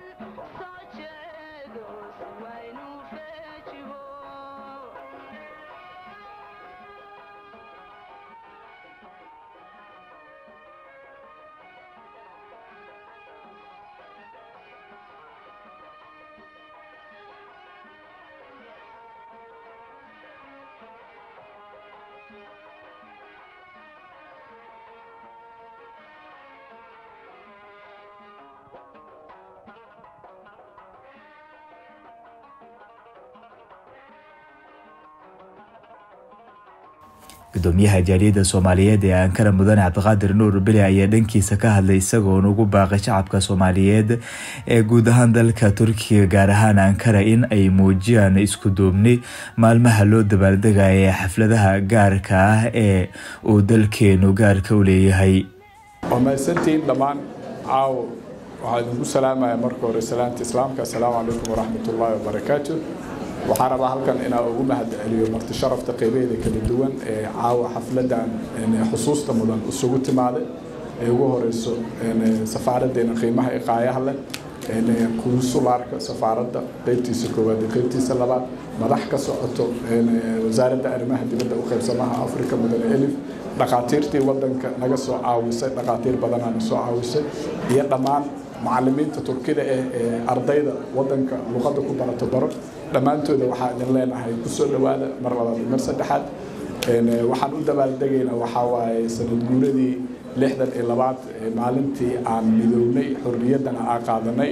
gudoomiyaha jaaliyadda soomaaliyeed ee ankara mudane cabdiqaadir nuur beli ayaa dhankiisa ka hadlay isagoona ugu baaqay shacabka soomaaliyeed ee guud ahaan dalka turkiga gaar ahaan ankara in ay muujiyaan isku duubni maalmaha loo dabaaldegaya ee xafladaha gaarka ah ee uu dalkeenu gaarka u leeyahay waa mahadsantihiin dhammaan caawo waxaa idinku salaamaya marka hore salaamta islaamka assalaamu calaykum waraxmatullaahi wabarakaatu waxaan rabaa halkan inaan ugu mahad celiyo marti sharafta qeybaheeda kala duwan ee caawa xafladan xusuusta mudan isugu timaaday ee ugu horeyso safaaraddeena qiimaha iqaayaha leh kunsulaarka safaaradda qeybtiisa koowaad iyo qeybtiisa labaad madax ka socoto wasaaradda arrimaha dibadda u qaybsamaha afrika mudane elif dhakhaatiirtii wadanka naga soo caawisay dhakhaatiir badanaana soo caawisay iyo dhammaan macalimiinta turkida eh ee ardayda wadanka luqadda ku barato baro dhammaantooda waxaa idin leenahay kusoo dhowaada mar labaad mar saddexaad waxaan u dabaaldegaynaa waxaa waaye sanad guuradii lixdan iyo labaad maalintii aan midownay xorriyaddana aan qaadanay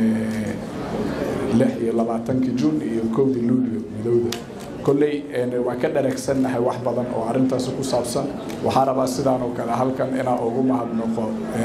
lix iyo labaatankii juun iyo kowdii luulio midowda kolley waan ka dhareegsannahay wax badan oo arrintaasi ku saabsan waxaa rabaa sidaan oo kale halkan inaan ugu mahadnaqo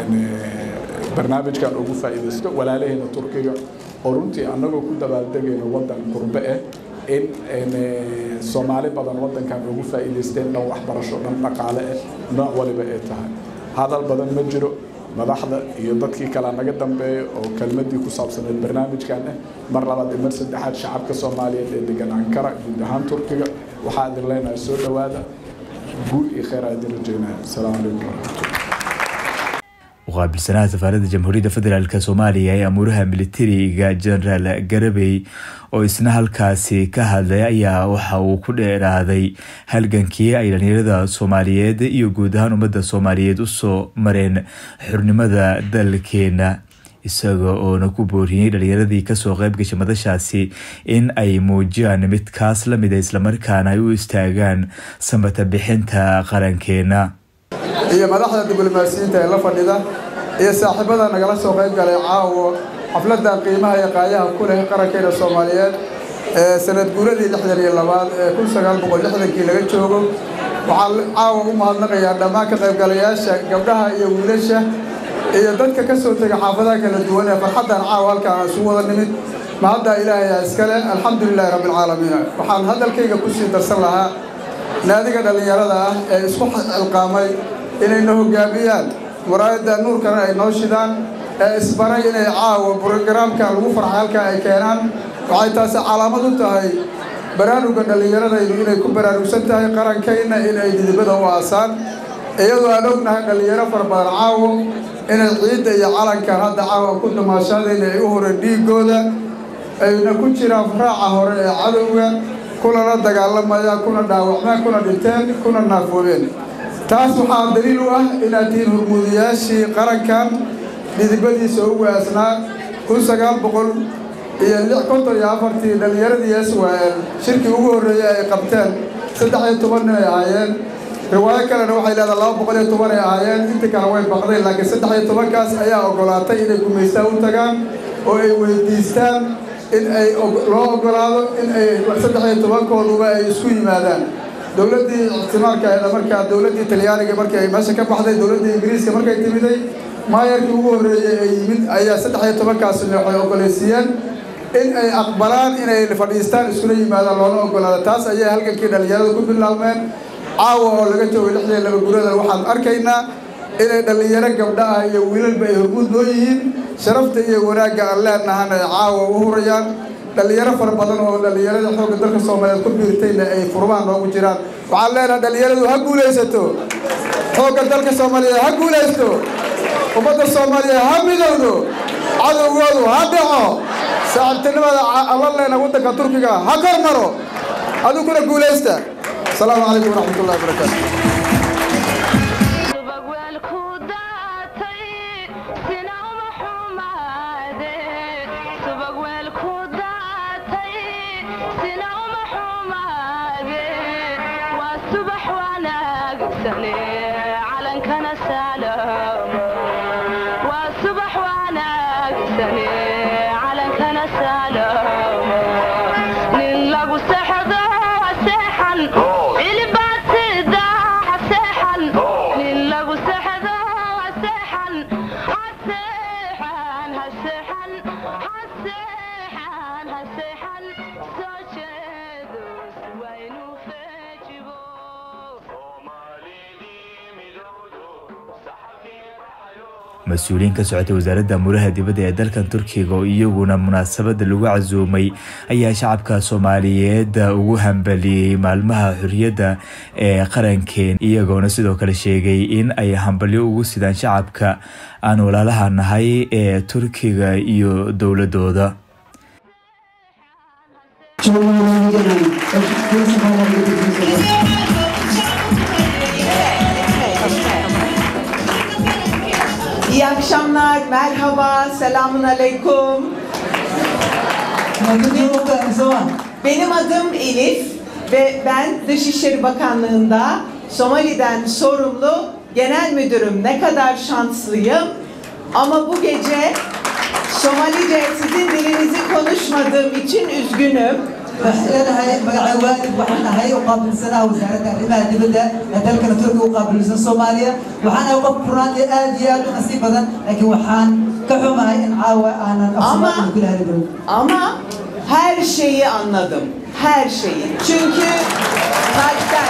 barnaamijkan ugu faa'iidaysto walaalaheena turkiga oo runtii annagoo ku dabaaldegayno waddan qurbe ah in soomaali badan waddankan ugu faa'iidaysteen dhan waxbarasho dhan dhaqaale ah nooc waliba ay tahay hadal badan ma jiro madaxda iyo dadkii kale naga dambeeya oo kelmadii ku saabsaneed barnaamijkan ah mar labaad iyo mar saddexaad shacabka soomaaliyeed ee degan ankara guud ahaan turkiga waxaa idin leenahay soo dhowaada guul iyo kheyr aa idin rajeynaya asalaamu calaykum waraxmatulla muqaabilsanaha safaaradda jamhuuriyadda federaalk soomaaliya ee amuuraha militariga genaraal garabey oo isna halkaasi ka hadlay ayaa waxa uu ku dheeraaday halgankii ay dhalinyarada soomaaliyeed iyo guud ahaan ummadda soomaaliyeed usoo mareen xurnimada dalkeena isaga oona ku booriyey dhalinyaradii kasoo qeyb gashay madashaasi in ay muujiyaan midkaas lamida islamarkaana ay u istaagaan samata bixinta qarankeena iyo madaxda diblomaasiyiinta ee la fadhida iyo saaxiibada nagala soo qayb galay caawo xafladdan qiimaha iyo qaayaha ku leh qarankeena soomaaliyeed ee sanad guuradii lixdan iyo labaad ee kun sagaal boqol lixdankii laga joogo waxaan caawa u mahadnaqayaa dhammaan ka qaybgalayaasha gabdhaha iyo wiilasha iyo dadka ka soo tegay xaafadaha kala duwan ee farxaddan caawa halkaan isugu wada nimid mahaddaa ilaahay iskale alxamdulilaahi rabbilcaalamiin waxaan hadalkayga kusii darsan lahaa naadiga dhallinyarada ah ee isku cilqaamay inayna hoggaamiyaan muraayadda nuurkana ay noo shidaan ee isbaray inay caawa brogaraamka lagu farxay halkaa ay keenaan waxay taasi calaamad u tahay baraaruga dhallinyaradaydu inay ku baraarugsan tahay qarankayna in ay didibada u aasaan iyadoo aan ognahay dhallinyaro fara badan caawo inay ciidda iyo calankan hadda caawa ku damaashaadayna ay u horeen dhiigooda ayna ku jiraan raaca hore ee cadowga kunana dagaalamayaan kuna dhaawacmeen kuna dhinteen kuna naafoobeen taas waxaa daliil u ah inaad tihiin hurmuudayaashii qarankan dhidibadiisa ugu aasnaa kun sagaal boqol iyo lix konton iyo afartii dhallinyaradii eswael shirkii ugu horreeyey ay qabteen saddex iyo toban nin ay ahaayeen riwaayo kalena waxay leedahay laba boqol iyo toban ay ahaayeen intii kale way baqdeen laakiin saddex iyo tobankaas ayaa oggolaatay inay gumaystaan u tagaan oo ay weydiistaan in ay loo oggolaado in ay saddex iyo tobankooduba ay isku yimaadaan dowladdii ictimaalka ahayd markaa dowladdii talyaaniga markii ay meesha ka baxday dowladdii ingiriiska markay timiday maayarkii ugu horreeyey ee yimid ayaa saddex iyo tobankaasi waxay oggolaysiiyeen in ay aqbalaan inay fadhiistaan iskula yimaadaan loona oggolaado taas ayay halgankii dhallinyarada ku bilaabmeen caawa oo laga joogay lixdan laba gurada waxaan arkaynaa inay dhallinyaro gabdha ah iyo wiilalba ay hormuud noo yihiin sharafta iyo wanaagga aan leenahana ay caawa u hurayaan dhallinyaro fara badan oo dhallinyarada xoogga dalka soomaaliyeed ku biirtayna ay furmaha noogu jiraan waxaan leenahay dhallinyaradu ha guulaysato xoogga dalka soomaaliyeed ha guulaysto ummadda soomaaliyeed ha midowdo cadowgoodu ha dhaco saaxiibtinimada alla leena waddanka turkiga ha kor maro adiguna guulaysta asalaamu calaykum waraxmatullahi wabarakaatu calankana salaamo waa subax wanaagsane calankana salaamo nin lagu sexdo seexan cilibaad sida seexan nin lagu sexdo seexan haseexan haseexan haseexan haseexan soo jeedo waynu fejigo mas-uuliyiin ka socotay wasaaradda amuraha dibadda ee dalkan turkiga oo iyaguna munaasabada lagu casuumay ayaa shacabka soomaaliyeed ugu hambaliyey maalmaha xorriyadda ee qarankeen iyagoona sidoo kale sheegay in ay hambalyo ugu sidaan shacabka aan walaalaha nahay ee turkiga iyo dowladooda İyi akşamlar, merhaba, selamun aleyküm. Benim adım Elif ve ben Dışişleri Bakanlığı'nda Somali'den sorumlu genel müdürüm. Ne kadar şanslıyım. Ama bu gece Somalice sizin dilinizi konuşmadığım için üzgünüm. leedahay magaca waalid waxaan ahay u qaabilsanaa wasaaradda arrimaha dibadda ee dalkana turkiga u qaabilsan soomaaliya waxaan ahay qof runaatii aad iyo aad u nasiib badan laakiin waxaan ka xumahay in caawa aanan Ama- afsoomaaliya kula hadli Ama her şeyi anladım. Her şeyi. Çünkü kalpten.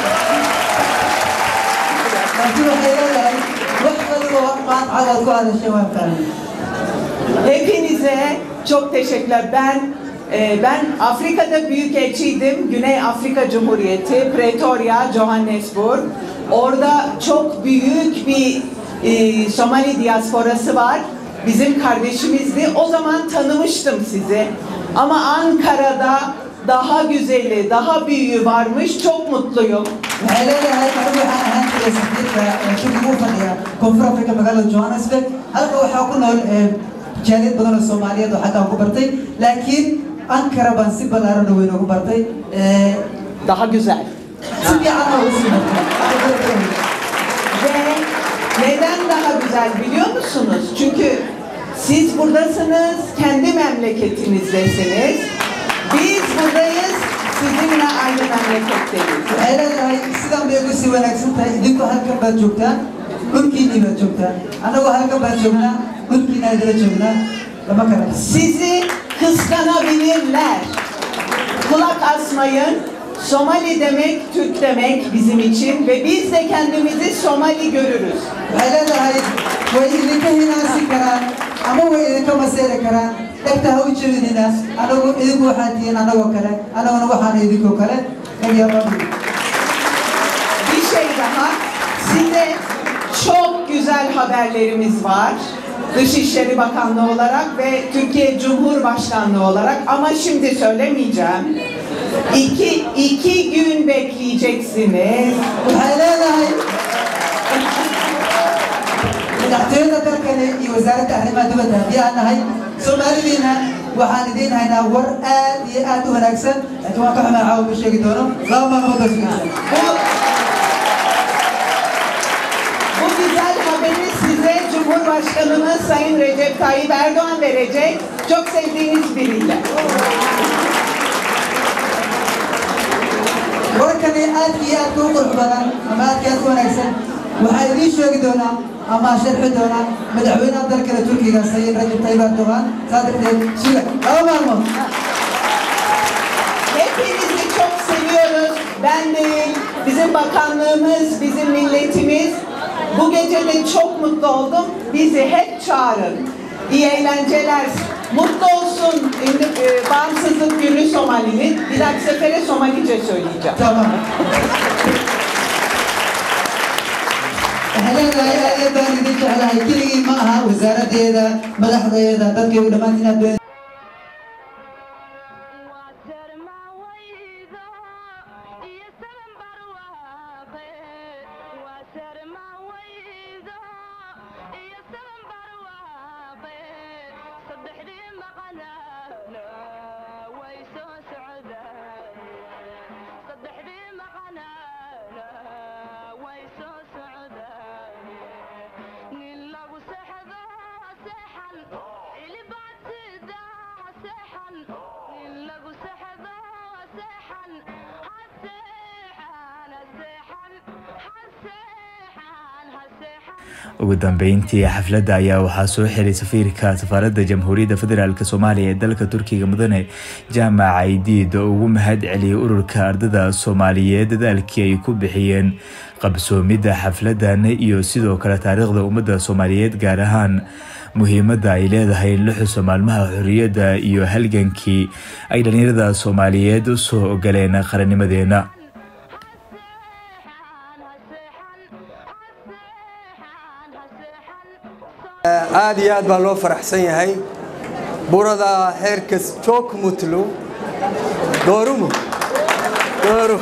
laakiin waxay leedahay wax waliba maan cagaad ku hadashay waan fahmay Hepinize çok teşekkürler. Ben e, ben Afrika'da büyükelçiydim. Güney Afrika Cumhuriyeti, Pretoria, Johannesburg. Orada çok büyük bir e, Somali diasporası var. Bizim kardeşimizdi. O zaman tanımıştım sizi. Ama Ankara'da daha güzeli, daha büyüğü varmış. Çok mutluyum. waxay leedahay anigu waxaan ahaan jiray safiirka ee turkiga u fadhiya koonfur afrika magaalada johannesburg halka waxaa ku nool ee, jaaliyad badan oo soomaaliyeed oo xaggaa ku bartay laakiin ankara baan si ballaaran oo weyn ugu bartay Ee, Daha güzel. si fiican oo ugu sii bartay Ve neden daha güzel biliyor musunuz? Çünkü siz buradasınız, kendi memleketinizdesiniz. Biz buradayız, sizinle aynı memleketteyiz. waxay leedahay sidan bay ugu sii wanaagsan tahay idinku halkan baad joogtaan dhulkiinnii baad joogtaan annagoo halkan baad joognaa dhulkiina idila joognaa lama kala Sizi kıskanabilirler. Kulak asmayın. Somali demek Türk demek bizim için ve biz de kendimizi Somali görürüz. waxay leedahay way idinka hinaasi karaan ama way idinka maseeri karaan dhegta ha u jebinina anagu idinku waxaad tihiin anagoo kale anaguna waxaan idinkoo kale nagyaabaa Bir şey daha, size çok güzel haberlerimiz var. Dışişleri Bakanlığı olarak ve Türkiye Cumhurbaşkanlığı olarak ama şimdi söylemeyeceğim. İki, iki gün bekleyeceksiniz. waxay leedahay madaxtooyada dalkani iyo wasaaradda arrimaha dibadda haddii aan nahay soomaalidiina waxaan idiin haynaa war aad iyo aad u wanaagsan laakiin waan ka xumaa caawa ma sheegi doono laba maalmood oo sugaysa Bu güzel haberi size Cumhurbaşkanımız Sayın Recep Tayyip Erdoğan verecek. Çok sevdiğiniz biriyle. warkani aad iyo aad u qurux badan ama aad iyo aad u wanaagsan waxaa idiin sheegi doonaa ama sharxi doonaa madaxweynaha dalkale turkiga sayid rajab tayyip erdogan saa darteed suga laba maalmood Hepinizi çok seviyoruz. Ben değil, bizim bakanlığımız, bizim milletimiz. Bu gece de çok mutlu oldum. Bizi hep çağırın. İyi eğlenceler. Mutlu olsun indi, e, bağımsızlık günü Somali'nin. Bir dahaki sefere Somalice söyleyeceğim. Tamam. هلاقي aad baan idin jeclahay keligii ma aha wasaaradeeda madaxdeeda dadkay u dhammaan inaad been ugu dambeyntii xafladda ayaa waxaa soo xiray safiirka safaaradda jamhuuriyadda federaalk soomaaliya ee dalka turkiga mudane jaamac caydiid oo ugu mahad celiyay ururka ardada soomaaliyeed dadaalkii ay ku bixiyeen qabsoomidda xafladan iyo sidoo kale taariikhda ummadda soomaaliyeed gaar ahaan muhiimadda ay leedahay in la xuso maalmaha xorriyadda iyo halgankii ay dhallinyarada soomaaliyeed u soo ogoleen qarannimadeena aad iyo aad baa loo faraxsan yahay burada herkes çok mutlu doğru mu doğru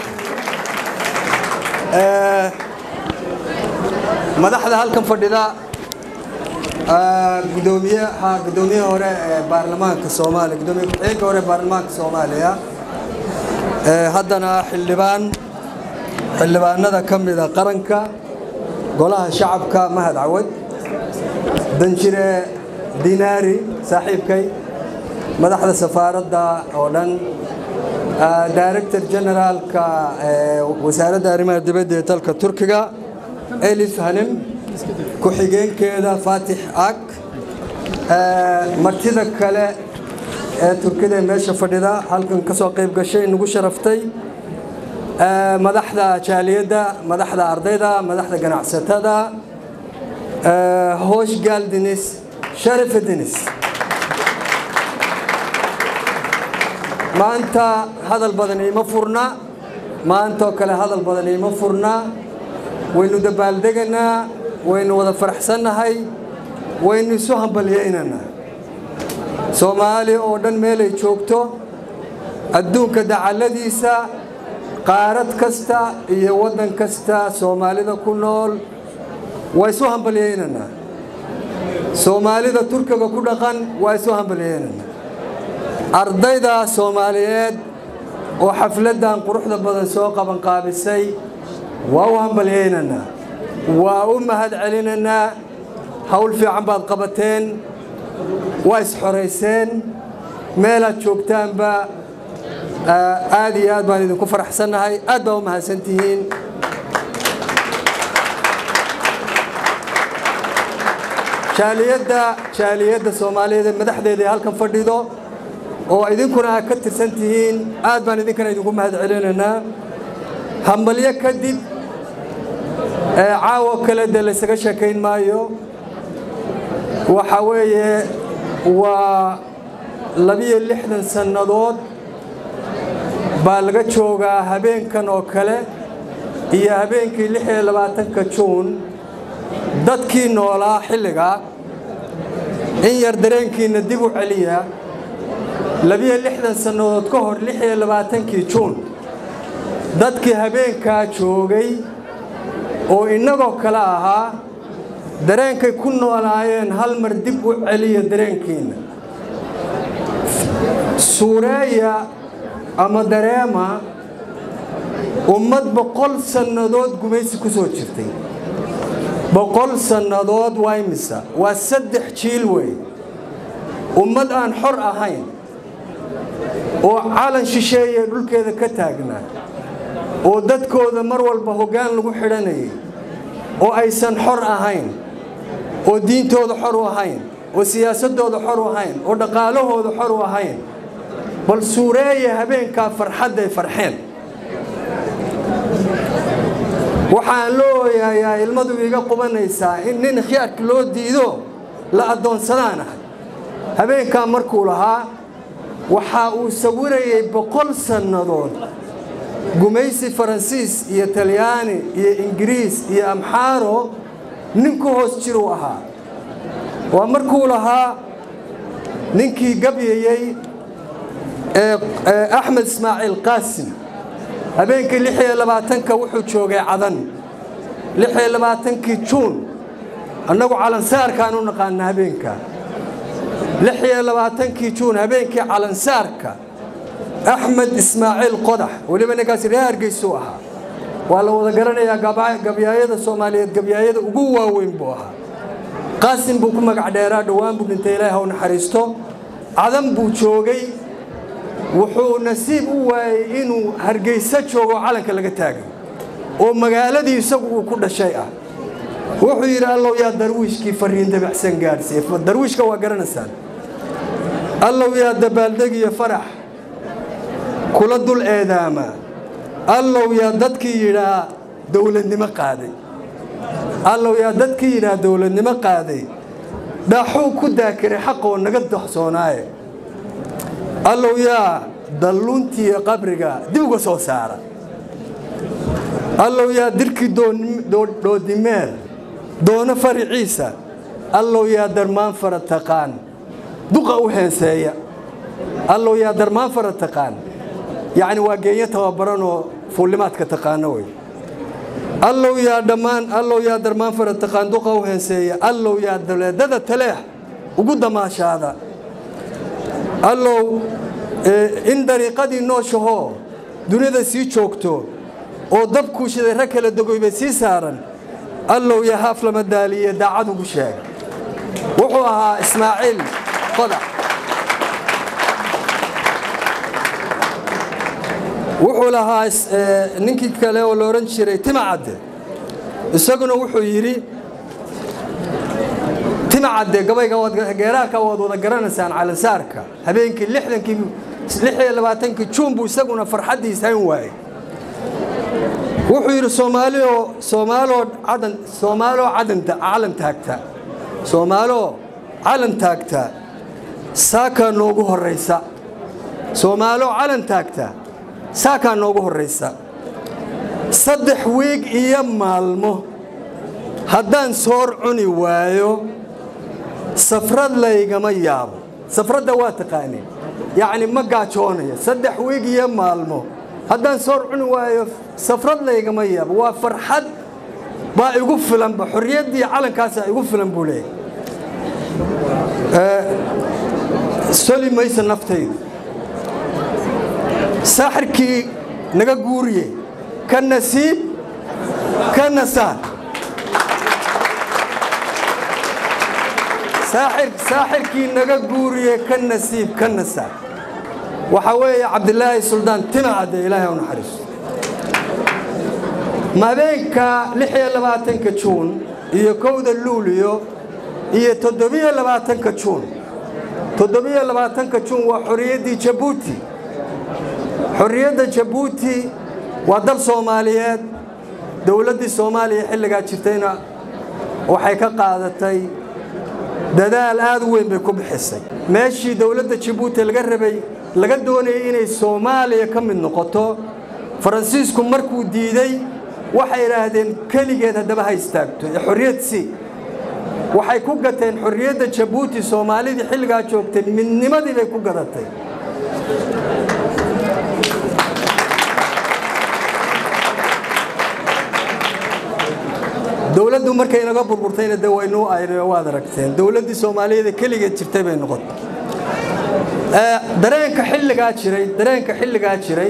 Ee, madaxda halkan fadhida aa, gudoomiyaha gudoomiye hore ee baarlamaanka soomaaliya gudoomiye ku-xigeenka hore ee baarlamaanka soomaaliya Ee, haddana xildhibaan xildhibaanada ka mida qaranka golaha shacabka mahad cawad danjire dinaari saaxiibkay madaxda safaaradda oo dhan ah, director generaalka ee wasaaradda arrimaha dibadda ee dalka turkiga elif hanim ku-xigeenkeeda faatix ag eh, martida kale ee turkida ee meesha fadhida halkan ka soo qayb gashay nagu sharaftay eh, madaxda jaaliyadda madaxda ardayda madaxda ganacsatada Ee, hoş geldiniz, şeref ediniz. Maanta hadal badan iima furna, maanta oo kale hadal badan iima furna. Waynu dabaaldeganaa, waynu wada faraxsannahay, waynu isu hambalyeynanaa. Soomaali oo dhan meelay joogto, adduunka dacalladiisa, qaarad kasta iyo waddan kasta Soomaalida ku nool waa isu hambalyeynanaa soomaalida turkiga ku dhaqan waa isu hambalyeynanaa ardayda soomaaliyeed oo xafladdan quruxda badan soo qabanqaabisay waa u hambalyeynanaa waa u mahad celinanaa hawl fiican baad qabateen waa isxorayseen meelaad joogtaanba aad iyo aad baan idinku faraxsannahay aad baa u mahadsantihiin jaaliyadda jaaliyadda soomaaliyeed ee madaxdeeda ee halkan fadhido oo idinkuna aad ka tirsan tihiin aad baan idinkana idinku mahad celinaynaa hambalyo kadib ee caawo kale dee laysaga sheekayn maayo waxa weeye waa labiyo lixdan sannadood baa laga joogaa habeenkan oo kale iyo habeenkii lix iyo labaatanka juun dadkii noolaa xilligaa in yar dareenkiinna dib u celiya labiyo lixdan sannadood ka hor lix iyo labaatankii juun dadkii habeenkaa joogay oo innagoo kale ahaa dareenkay ku noolaayeen hal mar dib u celiya dareenkiinna suureeya ama dareema ummad boqol sannadood gumaysi ku soo jirtay boqol sannadood waa imisa waa saddex jiil wey ummad aan xor ahayn oo calan shisheeye dhulkeeda ka taagnaa oo dadkooda mar walba hoggaan lagu xidhanayay oo aysan xor ahayn oo diintooda xor u ahayn oo siyaasadooda xor u ahayn oo dhaqaalahooda xor u ahayn bal suureeya habeenkaa farxadday farxeen waxaan loo ooyayaa ilmadu iga qubanaysaa in nin khiyaarka loo diido la addoonsadaan ahay habeenkaa markuu lahaa waxa uu sawirayay boqol sannadood gumaysi faransiis iyo talyaani iyo ingiriis iyo amxaaro nin ku hoos jiruu ahaa waa markuu lahaa ninkii gabyayey axmed ismaaciil qaasim habeenkii lix iyo labaatanka wuxuu joogay cadan lix iyo labaatankii juun annagu calansaarkaan u naqaana habeenka lix iyo labaatankii juun habeenkii calansaarka axmed ismaaciil qodax weliba ninkaasi reer hargeysuu ahaa waa la wada garanayaa gabyaayada soomaaliyeed gabyaayada ugu waaweyn buu ahaa qaasim buu ku magac dheeraa dhowaan buu dhintay ilaahi haw naxariisto cadan buu joogay wuxuu nasiib u waayey inuu hargeysa joogo calanka laga taagay oo magaaladii isagu uu ku dhashay ah wuxuu yidhi allow yaa darwiishkii fariin dabacsan gaadhsiiye darwiishka waa garanaysaan allow yaa dabaaldeg iyo farax kula dul eedaama allow yaa dadkii yidhaa dowladnimo qaaday allow yaa dadkii yidhaa dowladnimo qaaday dhaaxuu ku daakiray xaqoo naga doxsoonaaye allow yaa dalluuntiiyo qabriga dib uga soo saara allow yaa dirkii dhoodimeel doono fariciisa allow yaa darmaan fara taqaan duqa u heenseeya allow yaa darmaan fara taqaan yacni waa geenyo tababaranoo fuullimaadka taqaano wey allow yaa dhammaan allow yaa darmaan fara taqaan duqa u heenseeya allow yaa daleedada taleex ugu damaashaada allow in dariiqadii nooshahoo duniyada sii joogto oo dabkuu shiday rag kala dogoybay sii saaran allow yaa haaf lama daaliye daacad ugu sheega wuxuu ahaa ismaaciil qodax wuxuu lahaa ninkii kale oo la odhan jiray timacadde isaguna wuxuu yidhi timacadde gabayga geeraarka waad wada garanaysaan calansaarka habeenkii lixdankii lix iyo labaatankii juun buu isaguna farxaddiis hayn waayey wuxuu yidhi soomaalio soomaaloo cadan soomaaloo cadanta calan taagta soomaaloo calan taagta saakaa noogu horraysa soomaaloo calan taagta saakaa noogu horraysa saddex wiig iyo maalmo haddaan soor cuni waayo safrad laygama yaabo safradda waa taqaaneen yacni ma gaajoonaya saddex wiig iyo maalmo haddaan soor cuni waayo safrad laygama yaabo waa farxad baa igu filanba xorriyaddii calankaasaa igu filan buu leeyahy soli maysa naftaydu saaxirkii naga guuriye ka nasiib ka nasaar saaxirkii naga guuriye ka nasiib ka nasaar waxaa weeye cabdilaahi suldaan timacadde ilaahay u naxariiso habeenka lix iyo labaatanka juun iyo kowda luuliyo iyo toddobiyo labaatanka juun toddobiyo labaatanka juun waa xorriyaddii jabuuti xorriyadda jabuuti waa dal soomaaliyeed dowladdii soomaaliya xilligaa jirtayna waxay ka qaadatay dadaal aad u weyn bay ku bixisay meeshii dowladda jabuuti laga rabay laga doonayay inay soomaaliya ka mid noqoto faransiisku markuu diiday waxay idhaahdeen keligeed haddaba ha istaagto ee xorriyad si waxay ku gateen xorriyadda jabuuti soomaalidii xilligaa joogtay midnimadii bay ku gadatay dowladdu markay naga burburtayna de waynuu aynayo waad aragteen dowladdii soomaaliyeed ee keligeed jirtay bay noqotay dareenka xilligaa jiray dareenka xilligaa jiray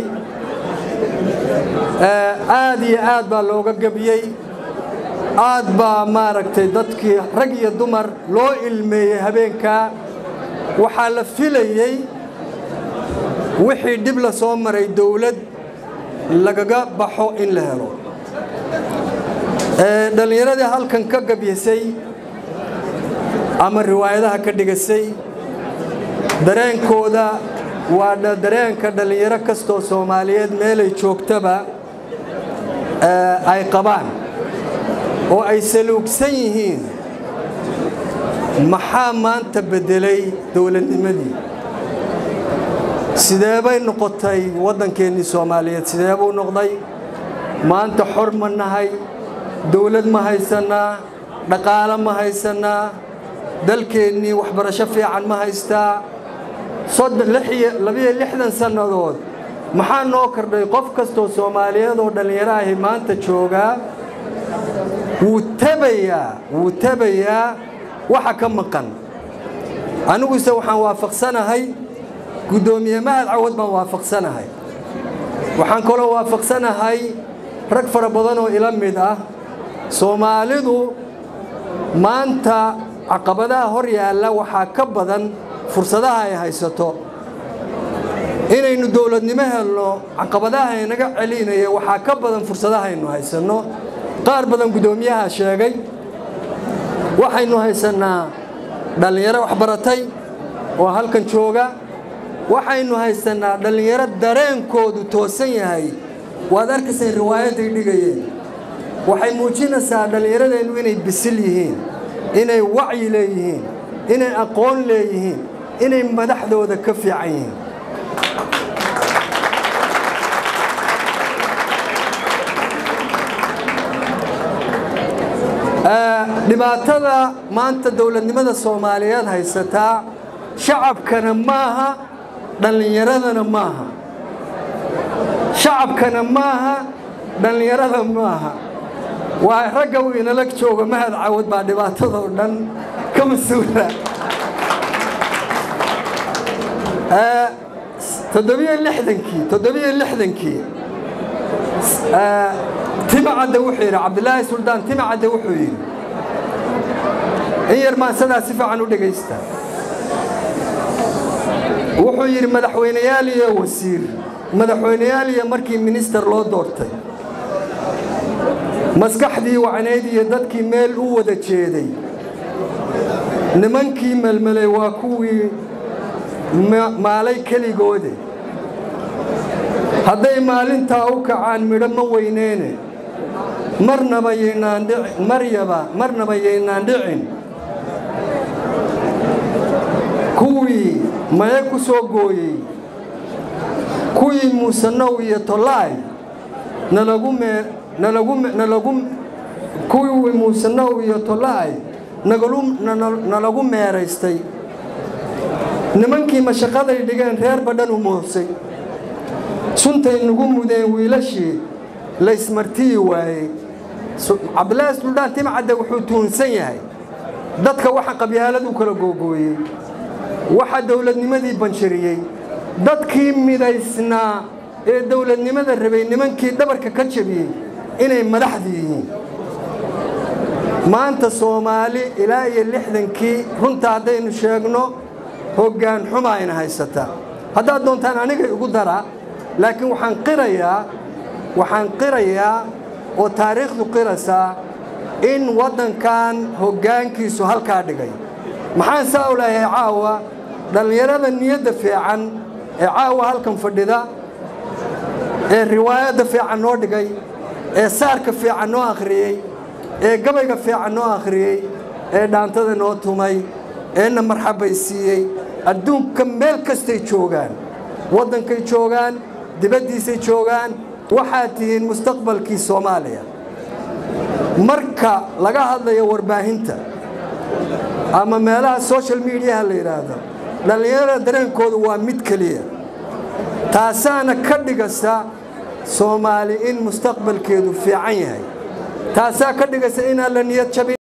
aad iyo aad baa looga gebiyey aad baa maaragtay dadkii rag iyo dumar loo ilmeeyey habeenkaa waxaa la filayey wixii dhib la soo maray dowlad lagaga baxo in la helo dhallinyaradii halkan ka gabyasay ama riwaayadaha ka dhigasay dareenkooda waa dareenka dhallinyaro kastoo soomaaliyeed meelay joogtaba ay qabaan oo ay saluugsan yihiin maxaa maanta beddelay dowladnimadii sidee bay noqotay waddankeennii soomaaliyeed sidee buu noqday maanta xor ma nahay dowlad ma haysannaa dhaqaalo ma haysannaa dalkeennii waxbarasho fiican ma haystaa labiyo lixdan sannadood maxaa noo kordhay qof kastoo soomaaliyeed oo dhallinyaro ahi maanta joogaa wuu tabayaa wuu tabayaa waxa ka maqan aniguse waxaan waafaqsanahay guddoomiye mahad cawad baan waafaqsanahay waxaan kaloo waafaqsanahay rag fara badan oo ila mid ah soomaalidu maanta caqabadaha hor yaalla waxaa ka badan fursadaha ay haysato inaynu dowladnimo helno caqabadaha inaga celinaya waxaa ka badan fursadaha aynu haysanno qaar badan guddoomiyaha sheegay waxaynu haysannaa dhallinyaro waxbaratay oo halkan jooga waxaynu haysannaa dhallinyaro dareenkoodu toosan yahay waad arkayseen riwaayaday dhigayeen waxay muujinaysaa dhallinyaradeennu inay bisil yihiin inay wacyi leeyihiin inay aqoon leeyihiin inay madaxdooda ka fiican yihiin dhibaatada maanta dowladnimada soomaaliyeed haysataa shacabkana maaha dhallinyaradana maaha shacabkana maaha dhallinyarada maaha waa ragga uu inala jooga mahad cawad baa dhibaatadoo dhan ka mas-uula toddobiyo lixdankii toddobiyo lixdankii timacadde wuxuu yidhi cabdilaahi suldaan timacadde wuxuu yidhi in yar maan sidaa si fiican u dhegaysta wuxuu yidhi madaxweyneyaal iyo wasiir madaxweyneyaal iyo markii minister loo doortay maskaxdii wacnayd iyo dadkii meel u wada jeeday nimankii melmelay waa kuwii maalay keligoode hadday maalintaa u kacaan midho ma weyneene marnaba yaynaan dhicin maryaba marnaba yaynaan dhicin kuwii maye ku soo gooyey kuwii muusanow iyo tolaay nalagu mee nalagu nalagu kuwii muusanow iyo tolaay nagalu nalagu meeraystay nimankii mashaqaday dhigeen reer badhan u moosay suntay nagu mudeen wiilashii laysmartiyi waayey cabdilaahi suldaan timcadde wuxuu tuunsan yahay dadka waxa qabyaalad u kala googooyey waxa dowladnimadii banjariyey dadkii midaysnaa ee dowladnimada rabay nimankii dhabarka ka jabiyey inay madaxdii yihiin maanta soomaali ilaa iyo lixdankii runta haddaynu sheegno hoggaan xuma ayna haysataa haddaad doontaan aniga igu dara laakiin waxaan qirayaa waxaan qirayaa oo taariikhdu qiraysaa in waddankan hoggaankiisu halkaa dhigay maxaan saa u leeyahay caawa dhallinyarada niyadda fiican ee caawa halkan fadhida ee riwaayadda fiican noo dhigay ee saarka fiican noo akhriyey ee gabayga fiican noo akhriyey ee dhaantada noo tumay eena marxabaysiiyey adduunka meel kastay joogaan waddankay joogaan dibaddiisay joogaan waxaad tihiin mustaqbalkii soomaaliya marka laga hadlayo warbaahinta ama meelaha social mediaha la yidhaahdo dhallinyarada dareenkoodu waa mid keliya taasaana ka dhigaysa soomaali in mustaqbalkeedu fiican yahay taasaa ka dhigaysa inaan la niyad jabin